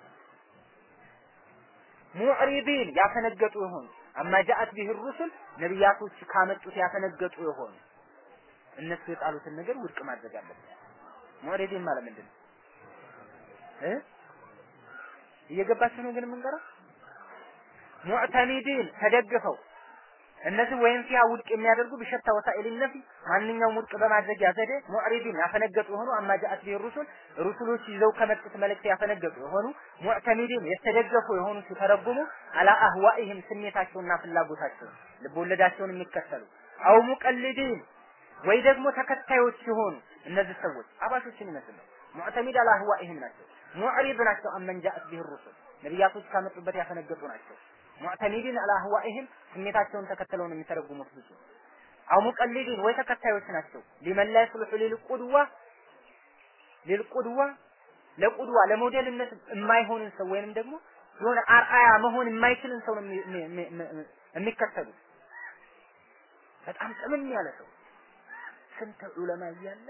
ሙዕሪቢን ያፈነገጡ የሆኑ አማ ጃአት ቢህ ሩሱል ነቢያቶች ካመጡት ያፈነገጡ የሆኑ እነሱ የጣሉትን ነገር ውድቅ ማድረግ አለበት። ሙዕሪቢን ማለት ምንድን ነው እ እየገባችሁ ነው ግን የምንቀረው ሙዕተሚዲን ተደግፈው እነዚህ ወይም ፊያ ውድቅ የሚያደርጉ ቢሸታ ወሳኢል ነፊ ማንኛውም ውድቅ በማድረጊያ ዘዴ ሙዕሪዲን ያፈነገጡ የሆኑ አማ ጃአት ቢህ ሩሱል ሩሱሎች ይዘው ከመጡት መልእክት ያፈነገጡ የሆኑ ሙዕተሚዲን የተደገፉ የሆኑ ሲተረጉሙ አላ አህዋኢህም ስሜታቸውና ፍላጎታቸው ልቦለዳቸውን የሚከተሉ አው ሙቀልዲን ወይ ደግሞ ተከታዮች የሆኑ እነዚህ ሰዎች አባሾችን ይመስል ነው። ሙዕተሚድ አላ አህዋኢህም ናቸው። ሙዕሪድ ናቸው። አመን ጃአት ቢህ ሩሱል ነቢያቶች ካመጡበት ያፈነገጡ ናቸው። ሙዕተሚዲን አላ አህዋኢህም ስሜታቸውን ተከትለው ነው የሚተረጉሙት ብዙ አው ሙቀሊዲን ወይ ተከታዮች ናቸው ሊመን ላይ ስልሑ ሊልቁድዋ ሊልቁድዋ ለቁድዋ ለሞዴልነት የማይሆንን ሰው ወይንም ደግሞ የሆነ አርአያ መሆን የማይችልን ሰው ነው የሚከተሉት። በጣም ጥምም ያለ ሰው ስንት ዑለማ እያለ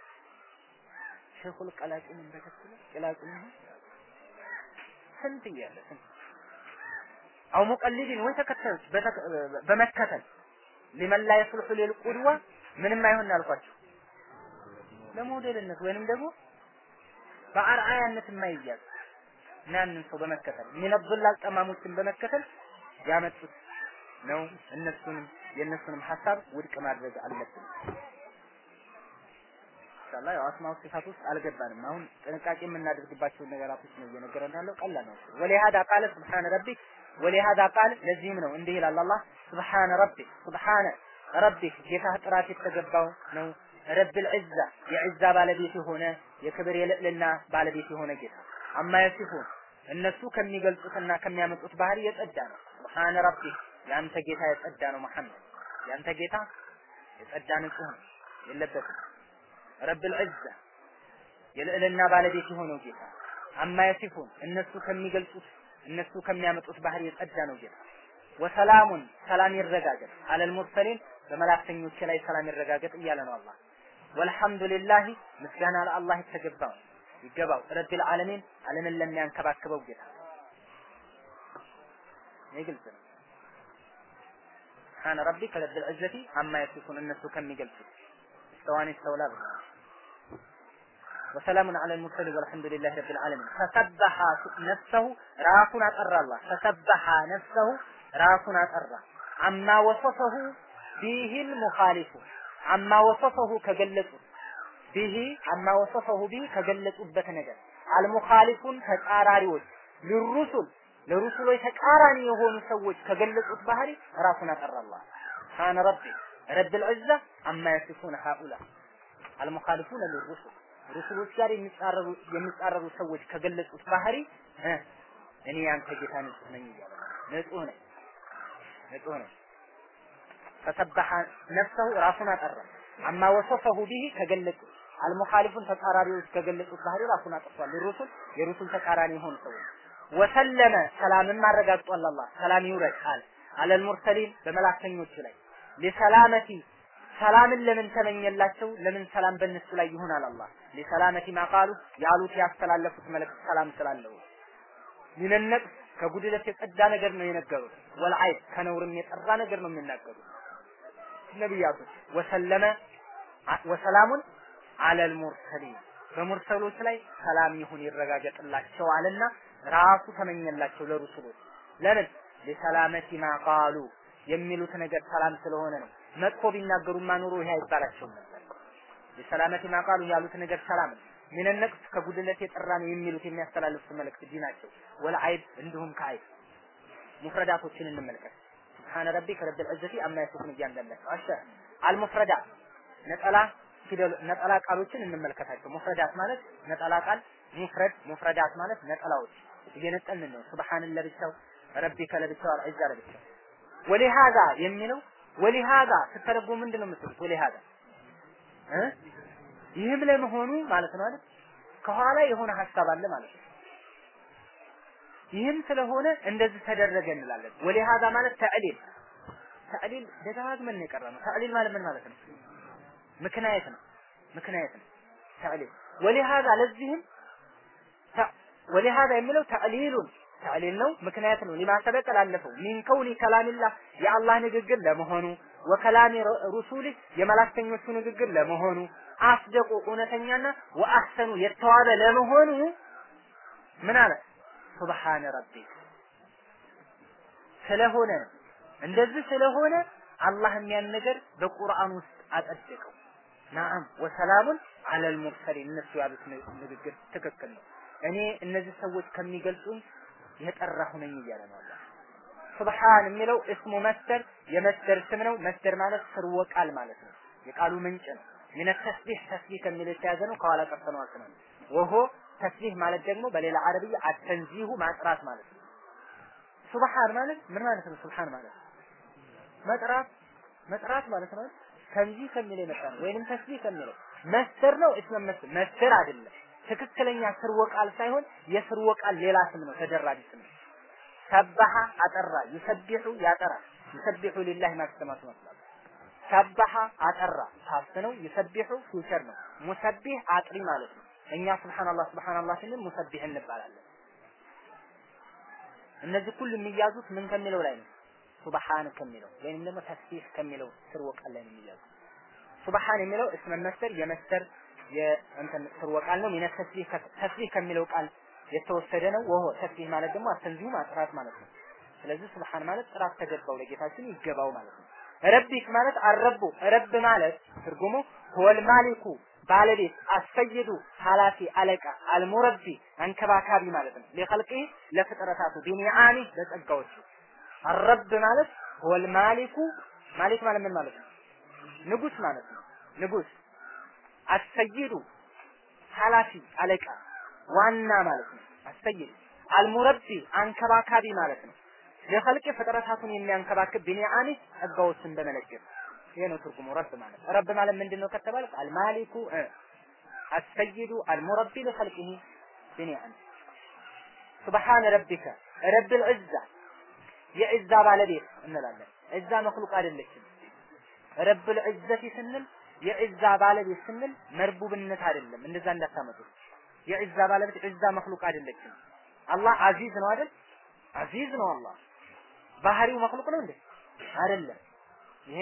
ሼኹል ቀላቂንን ተከትሎ ቀላቂንን ስንት እያለ ስንት አው ሙቀሊዲን ወይ ተከታዮች በመከተል ሊመን ላ የስልሑ ሊልቁድዋ ምንም አይሆን አልኳቸው ለሞዴልነት ወይንም ደግሞ በአርአያነት የማይያዝ ያንን ሰው በመከተል ሚነብላል ጠማሞችን በመከተል ያመጡት ነው። እነሱንም የእነሱንም ሀሳብ ውድቅ ማድረግ አለብን። ኢንሻአላህ ያው አስማው ሲፋት ውስጥ አልገባንም። አሁን ጥንቃቄ የምናደርግባቸውን ነገራቶች ነው እየነገረን ያለው። ቀላል ነው። ወሊሃዳ ቃለ ሱብሃነ ረቢክ ወሊሃዳ ቃል ለዚህም ነው እንዲህ ይላል አላህ ሱብሃነ ረቢክ ሱብሃነ ረቢክ ጌታህ ጥራት የተገባው ነው ረብል ዒዛ የዒዛ ባለቤት የሆነ የክብር የልዕልና ባለቤት የሆነ ጌታ አማ የሲፉን እነሱ ከሚገልጹትና ከሚያመጡት ባህሪ የጸዳ ነው። ሱብሃነ ረቢክ ያንተ ጌታ የጸዳ ነው። መሐመድ ያንተ ጌታ የጸዳ ንጹህ ነው፣ የለበትም። ረብል ዒዛ የልዕልና ባለቤት የሆነው ጌታ አማ የሲፉን እነሱ ከሚገልጹት እነሱ ከሚያመጡት ባህሪ የጸዳ ነው ጌታ ወሰላሙን ሰላም ይረጋገጥ አለል ሙርሰሊን በመላእክተኞች ላይ ሰላም ይረጋገጥ እያለ ነው አላህ ወልሐምዱሊላህ ምስጋና ለአላህ የተገባው ይገባው ረቢል ዓለሚን ዓለምን ለሚያንከባክበው ጌታ ይህ ግልጽ ነው سبحان ربك رب العزة عما يصفون الناس كم يقلسوا استواني استولى بالله وسلام على المرسلين والحمد لله رب العالمين فسبح نفسه رافنا أطر الله فسبح نفسه رافنا أطر عما وصفه به المخالف عما وصفه كجلته به عما وصفه به ከገለጹበት ነገር አልሙኻሊፉን ተጻራሪዎች ለሩሱል ለሩሱሎች ተቃራኒ የሆኑ ሰዎች ከገለጹት ባህሪ ራሱን አጠራላ ካነ ረቢ ረብል ዑዛ አማ የሲፉን ሃኡላ አልሙኻሊፉን ለሩሱል ሩሱሎች ጋር የሚጻረሩ የሚጻረሩ ሰዎች ከገለጹት ባህሪ እኔ ያንተ ጌታ ንጹህ ነኝ እያለ ንጹህ ነኝ ንጹህ ነኝ ፈሰበሐ ነፍሰሁ ራሱን አጠራ አማ ወሰፈሁ ቢሂ ከገለጹ አልሙኻሊፉን ተቃራሪዎች ከገለጹት ባህሪ ራሱን አጥቷል። የሩሱል የሩሱል ተቃራኒ የሆኑ ሰዎች ወሰለመ ሰላምን አረጋግጧል። አላህ ሰላም ይውረድ አለ አለል ሙርሰሊን በመላእክተኞቹ ላይ ሊሰላመቲ ሰላምን ለምን ተመኘላቸው? ለምን ሰላም በእነሱ ላይ ይሆናል? አላህ ሊሰላመቲ ማቃሉ ያሉት ያስተላለፉት መልእክት ሰላም ስላለው ሚነነቅስ ከጉድለት የጸዳ ነገር ነው የነገሩት። ወልዓይብ ከነውርም የጠራ ነገር ነው የሚናገሩት ነቢያቶች ወሰለመ ወሰላሙን አለል ሙርሰሊን በሙርሰሎች ላይ ሰላም ይሁን ይረጋገጥላቸው አለና ራሱ ተመኘላቸው ለሩሱሎች ለምን ለሰላመቲ ማቃሉ የሚሉት ነገር ሰላም ስለሆነ ነው መጥፎ ቢናገሩማ ኑሮ ይሄ አይባላቸውም ነበር ለሰላመቲ ማቃሉ ያሉት ነገር ሰላም ነው ምን ነቅስ ከጉድለት የጠራ ነው የሚሉት የሚያስተላልፉት መልእክት ዲናቸው ወለአይብ እንዲሁም ከአይብ ሙፍረዳቶችን እንመልከት سبحان ربك رب العزة عما يصفون እያንዳንዳቸው አሸ አልሙፍረዳት ነጠላ ፊደል ነጠላ ቃሎችን እንመልከታቸው ሙፍረዳት ማለት ነጠላ ቃል ሙፍረድ ሙፍረዳት ማለት ነጠላዎች እየነጠልን ነው ሱብሃን ለብቻው ረቢከ ለብቻው አልዒዛ ለብቻው ወሊሃዛ የሚለው ወሊሃዛ ስትተረጉሙ ምንድን ነው የምትሉት ወሊሃዛ እ ይህም ለመሆኑ ማለት ነው አይደል ከኋላ የሆነ ሀሳብ አለ ማለት ነው ይህም ስለሆነ እንደዚህ ተደረገ እንላለን። ወሊሃዛ ማለት ተዕሊል ተዕሊል ደጋግመን ነው የቀረነው። ተዕሊል ማለት ምን ማለት ነው? ምክንያት ነው። ምክንያት ነው ተዕሊል። ወሊሃዛ ለዚህም ወሊሃዛ የሚለው ተዕሊሉን ተዕሊል ነው፣ ምክንያት ነው። ሊማ ሰበቀ ላለፈው ሚን ከውኒ ከላሚላህ የአላህ ንግግር ለመሆኑ ወከላሚ ሩሱሊ የመላክተኞቹ ንግግር ለመሆኑ አስደቁ እውነተኛና ወአህሰኑ የተዋበ ለመሆኑ ምን አለ ሱብሃነ ረቢክ ስለሆነ ነው። እንደዚህ ስለሆነ አላህ የሚያን ነገር በቁርአን ውስጥ አጸደቀው። ናም ወሰላሙን አለል ሙርሰሊን እነሱ ያሉት ንግግር ትክክል ነው። እኔ እነዚህ ሰዎች ከሚገልጹኝ የጠራሁ ነኝ እያለ ነው አላህ። ሱብሃን የሚለው እስሙ መስደር የመስደር ስም ነው። መስደር ማለት ስርወ ቃል ማለት ነው። የቃሉ ምንጭ ነው። ሚነ ተስቢህ ተስቢህ ከሚል የተያዘ ነው። ከኋላ ቀርተነው አልተናል ወሆ ተስቢህ ማለት ደግሞ በሌላ አረብያ አተንዚሁ ማጥራት ማለት ነው። ሱብሃን ማለት ምን ማለት ነው? ሱብሃን ማለት መጥራት መጥራት ማለት ነው። ተንዚህ ከሚል የመጣ ነው ወይንም ተስቢህ ከሚለው መስደር ነው። እስመ መስደር መስደር አይደለም። ትክክለኛ ስርወ ቃል ሳይሆን የስርወ ቃል ሌላ ስም ነው፣ ተደራቢ ስም ነው። ሰበሐ አጠራ ዩሰቢሑ ያጠራ ዩሰቢሑ ሊላሂ ማ ፊ ሰማዋት ወማ ሰበሐ አጠራ ፓስት ነው ዩሰቢሑ ፊውቸር ነው ሙሰቢህ አጥሪ ማለት ነው እኛ ሱብሃንአላህ ሱብሃንአላህ ስንል ሙሰቢህ እንባላለን እነዚህ ሁሉ የሚያዙት ምን ከሚለው ላይ ነው ሱብሃን ከሚለው ወይም ደግሞ ተስቢህ ከሚለው ስርወ ቃል ላይ ነው የሚያዙት ሱብሃን የሚለው እስመ መስተር የመስተር የእንትን ስርወ ቃል ነው ሚነ ተስቢህ ተስቢህ ከሚለው ቃል የተወሰደ ነው ወሆ ተስቢህ ማለት ደግሞ አተንዚሁ ማጥራት ማለት ነው ስለዚህ ሱብሃን ማለት ጥራት ተገባው ለጌታችን ይገባው ማለት ነው ረቢክ ማለት አረቡ ረብ ማለት ትርጉሙ ሆል ማሊኩ ባለቤት አሰይዱ ኃላፊ አለቃ አልሙረቢ አንከባካቢ ማለት ነው ለኸልቂ ለፍጥረታቱ ቢኒዓሚ ለጸጋዎቹ አረብ ማለት ሆል ማሊኩ ማሊክ ማለት ምን ማለት ነው ንጉስ ማለት ነው ንጉስ አሰይዱ ኃላፊ አለቃ ዋና ማለት ነው አሰይድ አልሙረቢ አንከባካቢ ማለት ነው ለኸልቅ ፍጥረታቱን የሚያንከባክብ ቢኒዓሚ ጸጋዎችን በመለገስ ይሄ ነው ትርጉሙ ረብ ማለት ረብ ማለት ምንድነው ከተባለ አልማሊኩ አሰይዱ አልሙረቢ ለኸልቂሂ ቢኒዓሚ ሱብሃነ ረቢከ ረብል ዒዛ የዒዛ ባለቤት እንላለን ዒዛ መክሉቅ አይደለችም ረብል ዒዘቲ ስንል የዒዛ ባለቤት ስንል መርቡብነት አይደለም እንደዛ እንዳታመጡት የዒዛ ባለቤት ዒዛ መክሉቅ አይደለችም አላህ አዚዝ ነው አይደል አዚዝ ነው አላህ ባህሪው መክሉቅ ነው እንዴ አይደለም ይሄ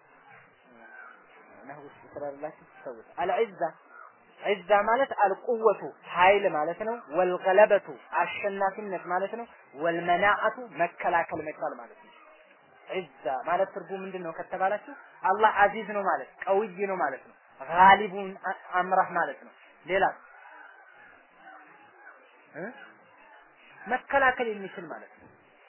ነህው ስራላችሁ ሰውት አልዒዛ ዒዛ ማለት አልቁወቱ ኃይል ማለት ነው ወልገለበቱ አሸናፊነት ማለት ነው ወልመናዓቱ መከላከል መቻል ማለት ነው ዒዛ ማለት ትርጉም ምንድን ነው ከተባላችሁ አላህ አዚዝ ነው ማለት ቀውይ ነው ማለት ነው ጋሊቡን አምራህ ማለት ነው ሌላ መከላከል የሚችል ማለት ነው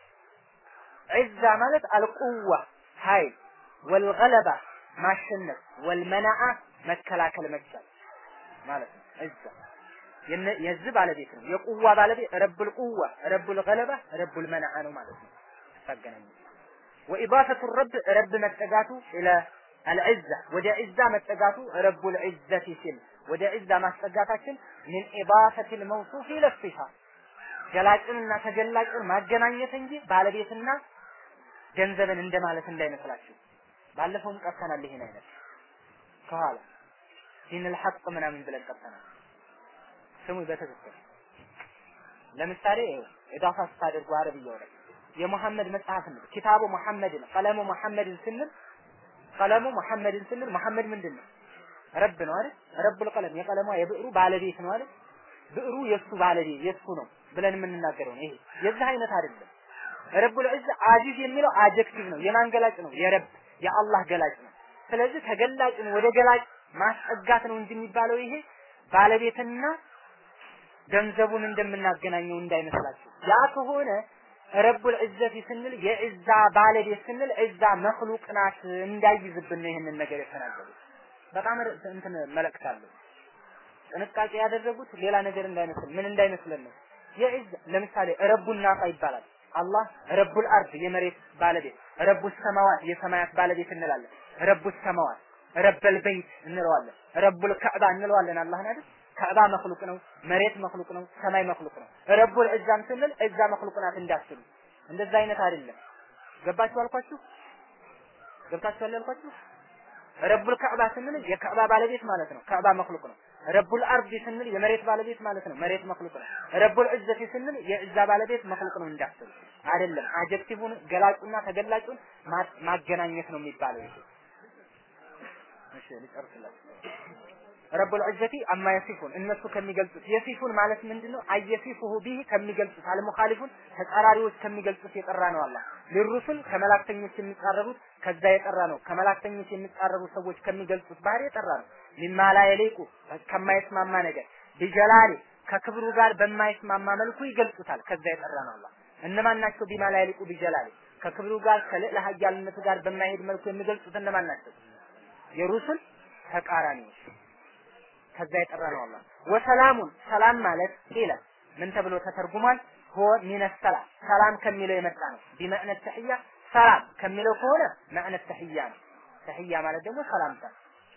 ዒዛ ማለት አልቁዋ ኃይል ወልገለባ ማሸነፍ ወልመናዓ መከላከል መቻል ማለት ነው ዒዛ የዚህ ባለቤት ነው የቁዋ ባለቤት ረቡል ቁዋ ረቡል ገለባ ረቡል መናዓ ነው ማለት ነው ታገናኙ ወኢባፈቱ ረብ ረብ መጠጋቱ ኢለ አልዕዛ ወደ ዒዛ መጠጋቱ ረቡል ዒዘቲ ሲል ወደ ዒዛ ማስጠጋታችን ምን ኢባፈት ልመውሱፍ ኢለ ሲፋ ገላጭንና ተገላጭን ማገናኘት እንጂ ባለቤትና ገንዘብን እንደማለት እንዳይመስላችሁ ባለፈውም ቀርተናል ይሄን አይነት ከኋላ ዲን ሐቅ ምናምን ብለን ቀርተናል ስሙ በትክክል ለምሳሌ ኢዳፋ ስታደርጉ አረብያው ላይ የሙሐመድ መጽሐፍ ነው ኪታቡ ሙሐመድን ቀለሙ ሙሐመድን ስንል ቀለሙ ሙሐመድን ስንል ሙሐመድ ምንድን ነው ረብ ነው አይደል ረቡል ቀለም የቀለሟ የብዕሩ ባለቤት ነው አይደል ብዕሩ የሱ ባለቤት የሱ ነው ብለን የምንናገረው ነው ይሄ የዚህ አይነት አይደለም ረቡል ዒዛ አዚዝ የሚለው አጀክቲቭ ነው የማን ገላጭ ነው የረብ የአላህ ገላጭ ነው ስለዚህ ተገላጭን ወደ ገላጭ ማስጠጋት ነው እንጂ የሚባለው ይሄ ባለቤትና ገንዘቡን እንደምናገናኘው እንዳይመስላችሁ ያ ከሆነ ረቡል ዒዘቲ ስንል የዒዛ ባለቤት ስንል ዒዛ መክሉቅ ናት እንዳይዝብን ነው ይህንን ነገር የተናገሩት በጣም እንትን መልእክት አለው ጥንቃቄ ያደረጉት ሌላ ነገር እንዳይመስል ምን እንዳይመስለን ነው የዒዝ ለምሳሌ ረቡን ናፋ ይባላል አላህ ረቡል አርድ የመሬት ባለቤት ረቡ ሰማዋት የሰማያት ባለቤት እንላለን ረቡ ሰማዋት ረበል በይት እንለዋለን ረቡል ከዕባ እንለዋለን አላህን አይደል ከዕባ መክሉቅ ነው መሬት መክሉቅ ነው ሰማይ መክሉቅ ነው ረቡል ዒዛም ስንል ዒዛ መክሉቅ ናት እንዳትሉ እንደዛ አይነት አይደለም ገባችሁ አልኳችሁ ገብታችኋል ያልኳችሁ ረቡል ከዕባ ስንል የከዕባ ባለቤት ማለት ነው ከዕባ መክሉቅ ነው ረቡል አርድ ስንል የመሬት ባለቤት ማለት ነው መሬት መክሉቅ ነው ረቡል ዒዘቲ ስንል የዒዛ ባለቤት መክሉቅ ነው እንዳትሉ አይደለም አጀክቲቭን ገላጩና ተገላጩን ማገናኘት ነው የሚባለው ይሄ እሺ ልጨርስላችሁ ረቡል ዒዘቲ አማ የሲፉን እነሱ ከሚገልጹት የሲፉን ማለት ምንድነው አየሲፉሁ ቢሂ ከሚገልጹት አልሙኻሊፉን ተጻራሪዎች ከሚገልጹት የጠራ ነው አላህ ሊሩሱል ከመላእክተኞች የሚጻረሩት ከዛ የጠራ ነው ከመላእክተኞች የሚጻረሩ ሰዎች ከሚገልጹት ባህሪ የጠራ ነው ሚማ ላ የሊቁ ከማይስማማ ነገር ቢጀላሊ ከክብሩ ጋር በማይስማማ መልኩ ይገልጹታል ከዛ የጠራ ነው አላህ እነማን ናቸው ቢማ ላ የሊቁ ቢጀላሊ ከክብሩ ጋር ከልዕለ ኃያልነቱ ጋር በማይሄድ መልኩ የሚገልጹት እነማን ናቸው የሩሱል ተቃራኒዎች ከዛ የጠራ ነው አላህ ወሰላሙን ሰላም ማለት ቂለ ምን ተብሎ ተተርጉሟል ሆ ሚነ ሰላም ሰላም ከሚለው የመጣ ነው ቢመዕነ ተህያ ሰላም ከሚለው ከሆነ መዕነ ተህያ ነው ተህያ ማለት ደግሞ ሰላምታ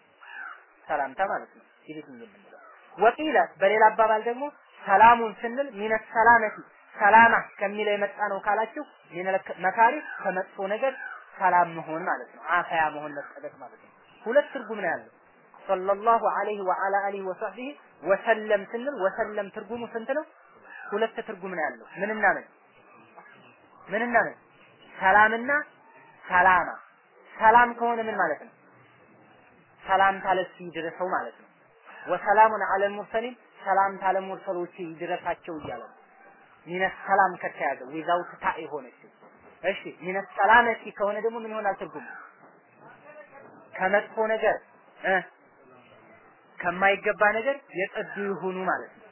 ሰላምታ ማለት ነው ግሪቲንግ የምንለው ወቂለ በሌላ አባባል ደግሞ ሰላሙን ስንል ሚነ ሰላመቲ ሰላማ ከሚለው የመጣ ነው ካላችሁ ሚነል መካሪ ከመጥፎ ነገር ሰላም መሆን ማለት ነው። አፈያ መሆን መጠበቅ ማለት ነው። ሁለት ትርጉም ነው ያለው። ሰለላሁ ዐለይሂ ወዐላ አሊሂ ወሰህቢሂ ወሰለም ስንል ወሰለም ትርጉሙ ስንት ነው? ሁለት ትርጉም ነው ያለው። ምንና ምን ምንና ምን? ሰላምና ሰላማ። ሰላም ከሆነ ምን ማለት ነው? ሰላምታ ለሱ ይድረሰው ማለት ነው። ወሰላሙን ዐለል ሙርሰሊን ሰላምታ ለሙርሰሎች ይድረሳቸው እያለ ነው። ሚነ ሰላም ከተያዘ ዊዛውት ታ የሆነችው እሺ ሚነ ሰላመቲ ከሆነ ደግሞ ምን ይሆናል ትርጉሙ? ከመጥፎ ነገር እ ከማይገባ ነገር የጸዱ ይሁኑ ማለት ነው።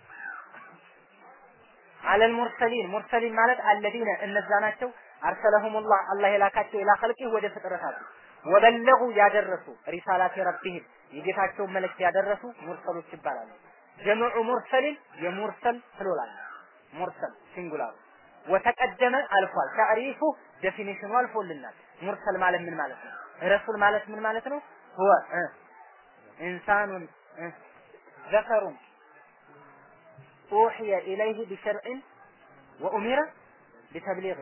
አለል ሙርሰሊን ሙርሰሊን ማለት አለዚነ እነዛ ናቸው አርሰለሁሙላህ አላህ የላካቸው ኢላ ኸልቂህ ወደ ፍጥረታቱ ወበለጉ ያደረሱ ሪሳላት ረቢህም የጌታቸውን መልእክት ያደረሱ ሙርሰሎች ይባላሉ። ጀምዑ ሙርሰሊን የሙርሰል ፕሉራል ሙርሰል ሲንጉላር ወተቀደመ አልፏል። ታሪፉ ዴፊኒሽኑ አልፎልናል። ሙርሰል ማለት ምን ማለት ነው? ረሱል ማለት ምን ማለት ነው? ሁወ ኢንሳኑን ዘከሩን ኡሕየ ኢለይህ ቢሸርዕን ወኡሚረ ቢተብሊግ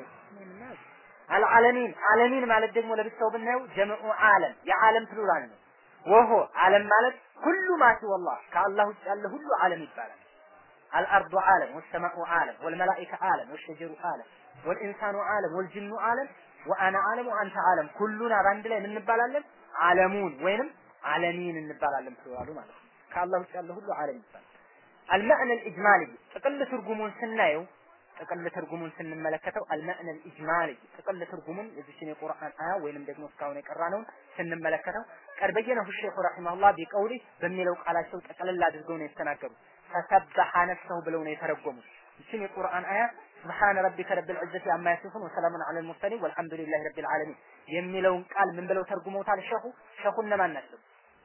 አልዓለሚን ዓለሚን ማለት ደግሞ ለብቻው ብናየው ጀምዑ ዓለም የዓለም ፕሉራል ነው። ወሆ ዓለም ማለት ሁሉ ማሲ ወላህ ከአላህ ውጭ ያለ ሁሉ ዓለም ይባላል። الأرض عالم والسماء عالم والملائكة عالم والشجر عالم والإنسان عالم والجن عالم وأنا عالم وأنت عالم كلنا باند ላይ ምን እንባላለን ዓለሙን ወይንም ዓለሚን እንባላለን ፕሉራሉ ማለት ነው ከአላህ ውጭ ያለ ሁሉ ዓለም ይባላል المعنى الإجمالي ጥቅል ትርጉሙን ስናየው ጥቅል ትርጉሙን ስንመለከተው المعنى الإجمالي ጥቅል ትርጉሙን የዚችን የቁርአን አያ ወይንም ደግሞ እስካሁን የቀራነውን ስንመለከተው ቀርበየነሁ ሼኹ ረሂመሁላህ ቢቀውሊ በሚለው ቃላቸው ጠቅልል አድርገው ነው የተናገሩት ፈሰበሐ ነፍሰሁ ብለው ነው የተረጎሙት። ይችን የቁርአን አያ ስብሓነ ረቢከ ረብል ዒዘቲ አማ የሲፉን ወሰላሙን ዐለል ሙርሰሊን ወልሐምዱሊላሂ ረቢል ዓለሚን የሚለውን ቃል ምን ብለው ተርጉመውታል? ሸኹ ሸኹ እነማን ናቸው?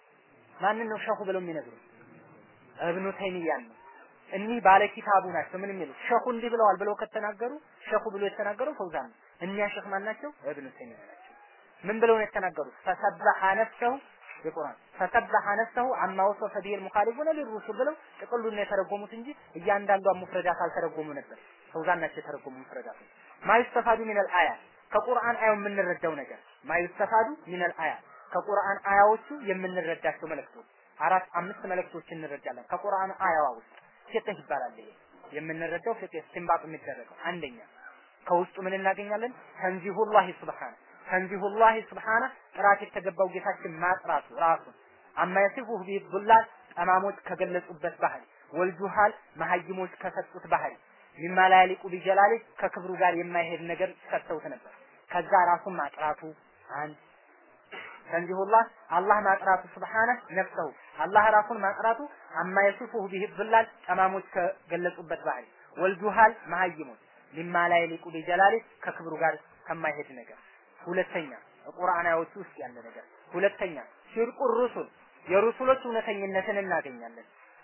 ማንን ነው ሸኹ ብለው የሚነግሩት? እብኑ ተይሚያን ነው። እኒህ ባለ ኪታቡ ናቸው። ምን የሚሉት ሸኹ እንዲህ ብለዋል ብለው ከተናገሩ ሸኹ ብሎ የተናገረው ፈውዛን ነው። እኒያ ሸኽ ማን ናቸው? እብኑ ተይሚያ ናቸው። ምን ብለው ነው የተናገሩት? ፈሰበሐ ነፍሰሁ የቁርአን ፈሰበሐ ነፍሰሁ አማ ወሰፈ ቢሂል ሙኻሊፉነ ሊሩሱል ብለው ጥቅሉን ነው የተረጎሙት እንጂ እያንዳንዷን ሙፍረዳት አልተረጎሙ ነበር። ፈውዛን ናቸው የተረጎሙ ሙፍረዳት። ማይስተፋዱ ሚነል አያ ከቁርአን አያው የምንረዳው ነገር ማይስተፋዱ ሚነል አያ ከቁርአን አያዎቹ የምንረዳቸው መልእክቶች አራት አምስት መልእክቶች እንረዳለን ከቁርአን አያዋ ውስጥ ፍቅህ ይባላል ይሄ የምንረዳው ፍቅህ ኢስቲንባጥ የሚደረገው አንደኛ ከውስጡ ምን እናገኛለን ተንዚሁላሂ ሱብሃነ ተንዚሁላሂ ሱብሃነ ጥራት የተገባው ጌታችን ማጥራቱ ራሱን አማ የሲፉሁ ቢህ ዱላል ጠማሞች ከገለጹበት ባህሪ ወልጁሃል መሀይሞች ከሰጡት ባህሪ ሚማ ላ ያሊቁ ቢጀላሊ ከክብሩ ጋር የማይሄድ ነገር ሰጥተውት ነበር። ከዛ ራሱን ማጥራቱ አንድ ተንዚሁላህ አላህ ማጥራቱ ስብሓነ ነፍሰሁ አላህ ራሱን ማጥራቱ አማ የሲፉሁ ቢህ ዱላል ጠማሞች ከገለጹበት ባህሪ ወልጁሃል መሀይሞች ሚማ ላ ያሊቁ ቢጀላሊ ከክብሩ ጋር ከማይሄድ ነገር ሁለተኛ ቁርአናዎቹ ውስጥ ያለ ነገር ሁለተኛ ሽርቁ ሩሱል የሩሱሎች እውነተኝነትን እናገኛለን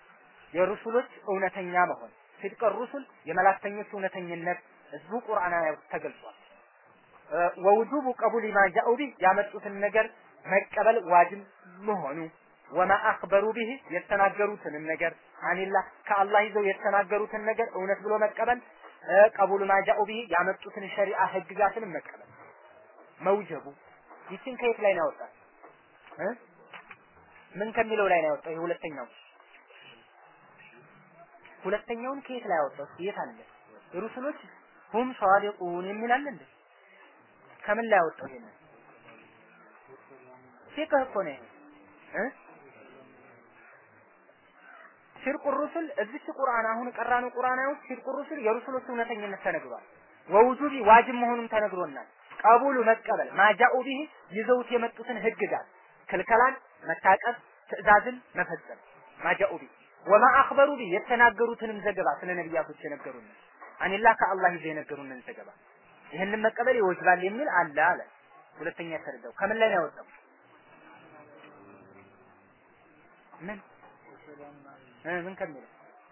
የሩሱሎች እውነተኛ መሆን ሲድቀ ሩሱል የመላእክተኞች እውነተኝነት እዚሁ ቁርአናዊ ውስጥ ተገልጿል ወውጁቡ ቀቡል ማ ጃኡ ቢህ ያመጡትን ነገር መቀበል ዋጅብ መሆኑ ወማ አክበሩ ቢህ የተናገሩትንም ነገር አኒላህ ከአላህ ይዘው የተናገሩትን ነገር እውነት ብሎ መቀበል ቀቡል ማ ጃኡ ቢህ ያመጡትን ሸሪዓ ህግጋትንም መቀበል መውጀቡ ይችን ከየት ላይ ነው ያወጣል እ ምን ከሚለው ላይ ነው ያወጣው? ይሄ ሁለተኛው ሁለተኛውን ከየት ላይ ያወጣው? የት አለ? ሩሱሎች ሁም ሷዲቁን የሚል አለ እንዴ? ከምን ላይ ያወጣው? ይሄን ፊቅህ እኮ ነው እ ሽርቁ ሩሱል እዚች ቁርአን አሁን ቀራነው ቁርአን ውስጥ ሽርቁ ሩሱል የሩሱሎች እውነተኝነት ተነግሯል። ወውጁቢ ዋጅብ መሆኑን ተነግሮናል። ቀቡሉ መቀበል ማጃኡ ቢህ ይዘውት የመጡትን ህግጋት ክልከላን መታቀብ ትእዛዝን መፈጸም ማጃኡ ቢህ ወማ አኽበሩ ቢህ የተናገሩትንም ዘገባ ስለ ነቢያቶች የነገሩን አኒላ ከአላህ ይዘው የነገሩንን ዘገባ ይህንን መቀበል ይወጅባል የሚል አለ አለ። ሁለተኛ የተረዳው ከምን ላይ ነው ያወጣው? ምን እ ምን ከሚለው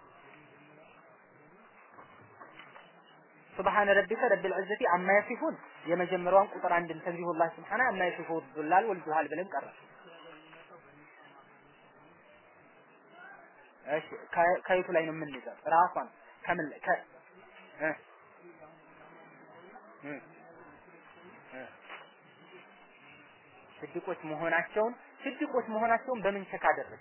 ሱብሃነ ረቢከ ረቢል ዒዘቲ አማ የሲፉን የመጀመሪያዋን ቁጥር አንድን ተንዚሁላህ ሱብሃነ አማ የሲፉ ዱላል ወልጁሃል ብለን ቀረ። እሺ ከየቱ ላይ ነው የምንይዘው? ራሷን ከምን ከ እ እም፣ እም። ስድቆች መሆናቸውን ስድቆች መሆናቸውን በምን ቸክ አደረገ?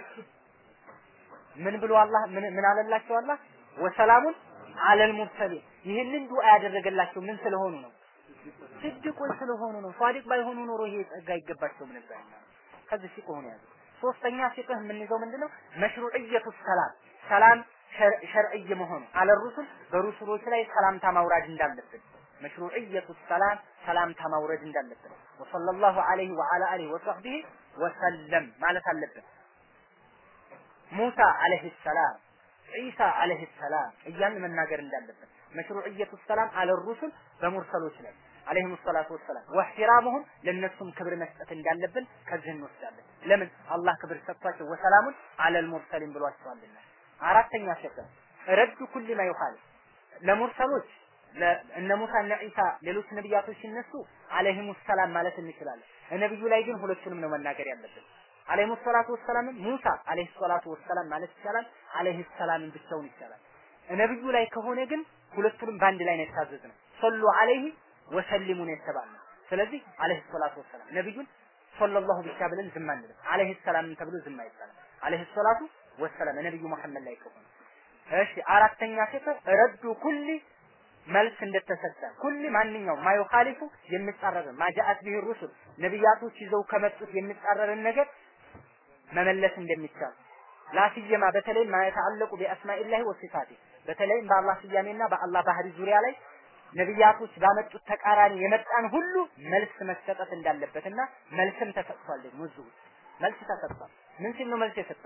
ምን ብሎ አላህ ምን ምን አለላቸው አላህ ወሰላሙን አለል ሙርሰሊን ይህንን ዱዓ ያደረገላቸው ምን ስለሆኑ ነው? ስድቆች ስለሆኑ ነው። ሷዲቅ ባይሆኑ ኖሮ ይሄ ጸጋ አይገባቸውም ነበር። ከዚህ ሲቆ ሆነ ያዘ። ሶስተኛ ሲቅህ የምንይዘው ምንድነው? መሽሩዕየቱ ሰላም ሰላም ሸርዕይ መሆኑ አለ ሩሱል በሩሱሎች ላይ ሰላምታ ማውራድ እንዳለብን መሽሩዕየቱ ሰላም ሰላምታ ማውረድ እንዳለብን ወሰለላሁ ዐለይሂ ወዐላ አሊሂ ወሰህቢሂ ወሰለም ማለት አለብን። ሙሳ አለይሂ ሰላም ዒሳ አለይሂ ሰላም እያልን መናገር እንዳለብን መሽሩዕየቱ ሰላም አለ ሩሱል በሙርሰሎች ላይ አለይሂም ሰላቱ ወሰላም ወህቲራሙሁም ለነሱም ክብር መስጠት እንዳለብን ከዚህ እንወስዳለን። ለምን አላህ ክብር ሰጥቷቸው ወሰላሙን አለል ሙርሰሊን ብሏቸዋልና። አራተኛ ሸክም ረዱ ኩል ማ ይኻል ለሙርሰሎች እነ ሙሳ እነ ዒሳ ሌሎች ነቢያቶች ሲነሱ አለይሂም ሰላም ማለት እንችላለን። ነብዩ ላይ ግን ሁለቱንም ነው መናገር ያለብን። አለይሂም ሰላቱ ወሰላም ሙሳ አለይሂ ሰላቱ ወሰላም ማለት ይቻላል። አለይሂ ሰላምን ብቻውን ይቻላል። ነብዩ ላይ ከሆነ ግን ሁለቱንም በአንድ ላይ ነው የታዘዝነው። ሰሉ አለይሂ ወሰሊሙ ነው የተባልነው። ስለዚህ አለይሂ ሰላቱ ወሰላም ነብዩን ሰለላሁ ብቻ ብለን ዝም አንልም። አለይሂ ሰላም ተብሎ ዝም አይባልም። አለይሂ ሰላቱ ወሰላም ነብዩ መሐመድ ላይ ከሆነ እሺ። አራተኛ ሴት ረዱ ኩሊ መልስ እንደተሰጠ ኩሊ ማንኛውም ማዩኻሊፉ የሚጻረር ማጃአት ቢሂ ሩሱል ነቢያቶች ይዘው ከመጡት የሚጻረርን ነገር መመለስ እንደሚቻል ላስየማ በተለይ ማየተአለቁ ቢአስማኢላሂ ወሲፋቲ በተለይም በአላህ ስያሜና በአላህ ባህሪ ዙሪያ ላይ ነቢያቶች ባመጡት ተቃራኒ የመጣን ሁሉ መልስ መሰጠት እንዳለበትና መልስም ተሰጥቷል። ደግሞ እዚሁ መልስ ተሰጥቷል። ምን ሲል ነው መልስ የሰጠው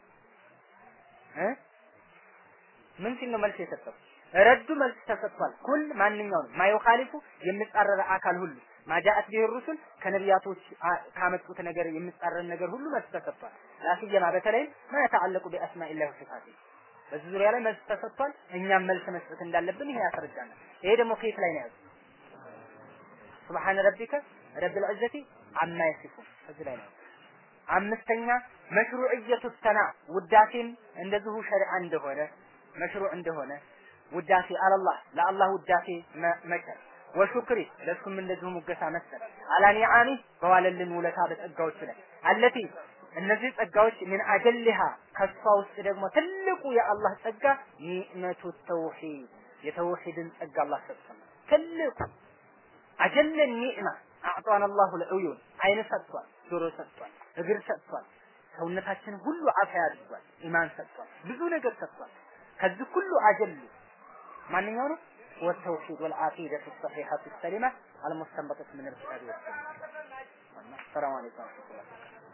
እ ምን ሲል ነው መልስ የሰጠው? ረዱ መልስ ተሰጥቷል። ኩል ማንኛውም ማዩኻሊፉ የሚጻረረ አካል ሁሉ ማጃአት ቢሂ ሩሱል ከነቢያቶች ካመጡት ነገር የሚጻረር ነገር ሁሉ መልስ ተሰጥቷል። ላስየማ በተለይም ማ የተዓለቁ ቢአስማኢላሂ ወሲፋቲ በዚህ ዙሪያ ላይ መልስ ተሰጥቷል። እኛም መልስ መስጠት እንዳለብን ይሄ ያስረዳናል። ይሄ ደግሞ ከየት ላይ ነው ያዘው? ሱብሃነ ረቢከ ረብል ዒዘቲ አማ የሲፉን እዚህ ላይ ነው። አምስተኛ መሽሩዕየቱ ሰና ውዳሴም እንደዚሁ ሸሪዓ እንደሆነ መሽሩዕ እንደሆነ ውዳሴ አለላህ ለአላህ ውዳሴ መቸር ወሹክሪ ለሱም እንደዚሁ ሙገሳ መስጠት አላ ኒዓሚ በዋለልን ውለታ በጸጋዎቹ ላይ አለቲ እነዚህ ጸጋዎች ምን አጀልሃ ከሷ ውስጥ ደግሞ ትልቁ የአላህ ጸጋ ኒዕመቱ ተውሂድ የተውሂድን ጸጋ አላህ ሰጥቷል። ትልቁ አጀለ ኒዕማ አዕጣን አላሁ ለዑዩን አይን ሰጥቷል፣ ጆሮ ሰጥቷል፣ እግር ሰጥቷል፣ ሰውነታችን ሁሉ አፍያ አድርጓል፣ ኢማን ሰጥቷል፣ ብዙ ነገር ሰጥቷል። ከዚህ ሁሉ አጀሉ ማንኛው ነው? والتوحيد والعقيدة الصحيحة السليمة المستنبطة من الكتاب والسنة السلام عليكم ورحمة الله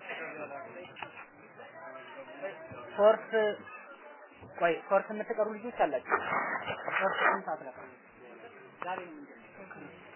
ኮርስ ቆይ ኮርስ የምትቀሩ ልጆች አላችሁ። ኮርስ ስንት ሰዓት ነበር? ዛሬ ነው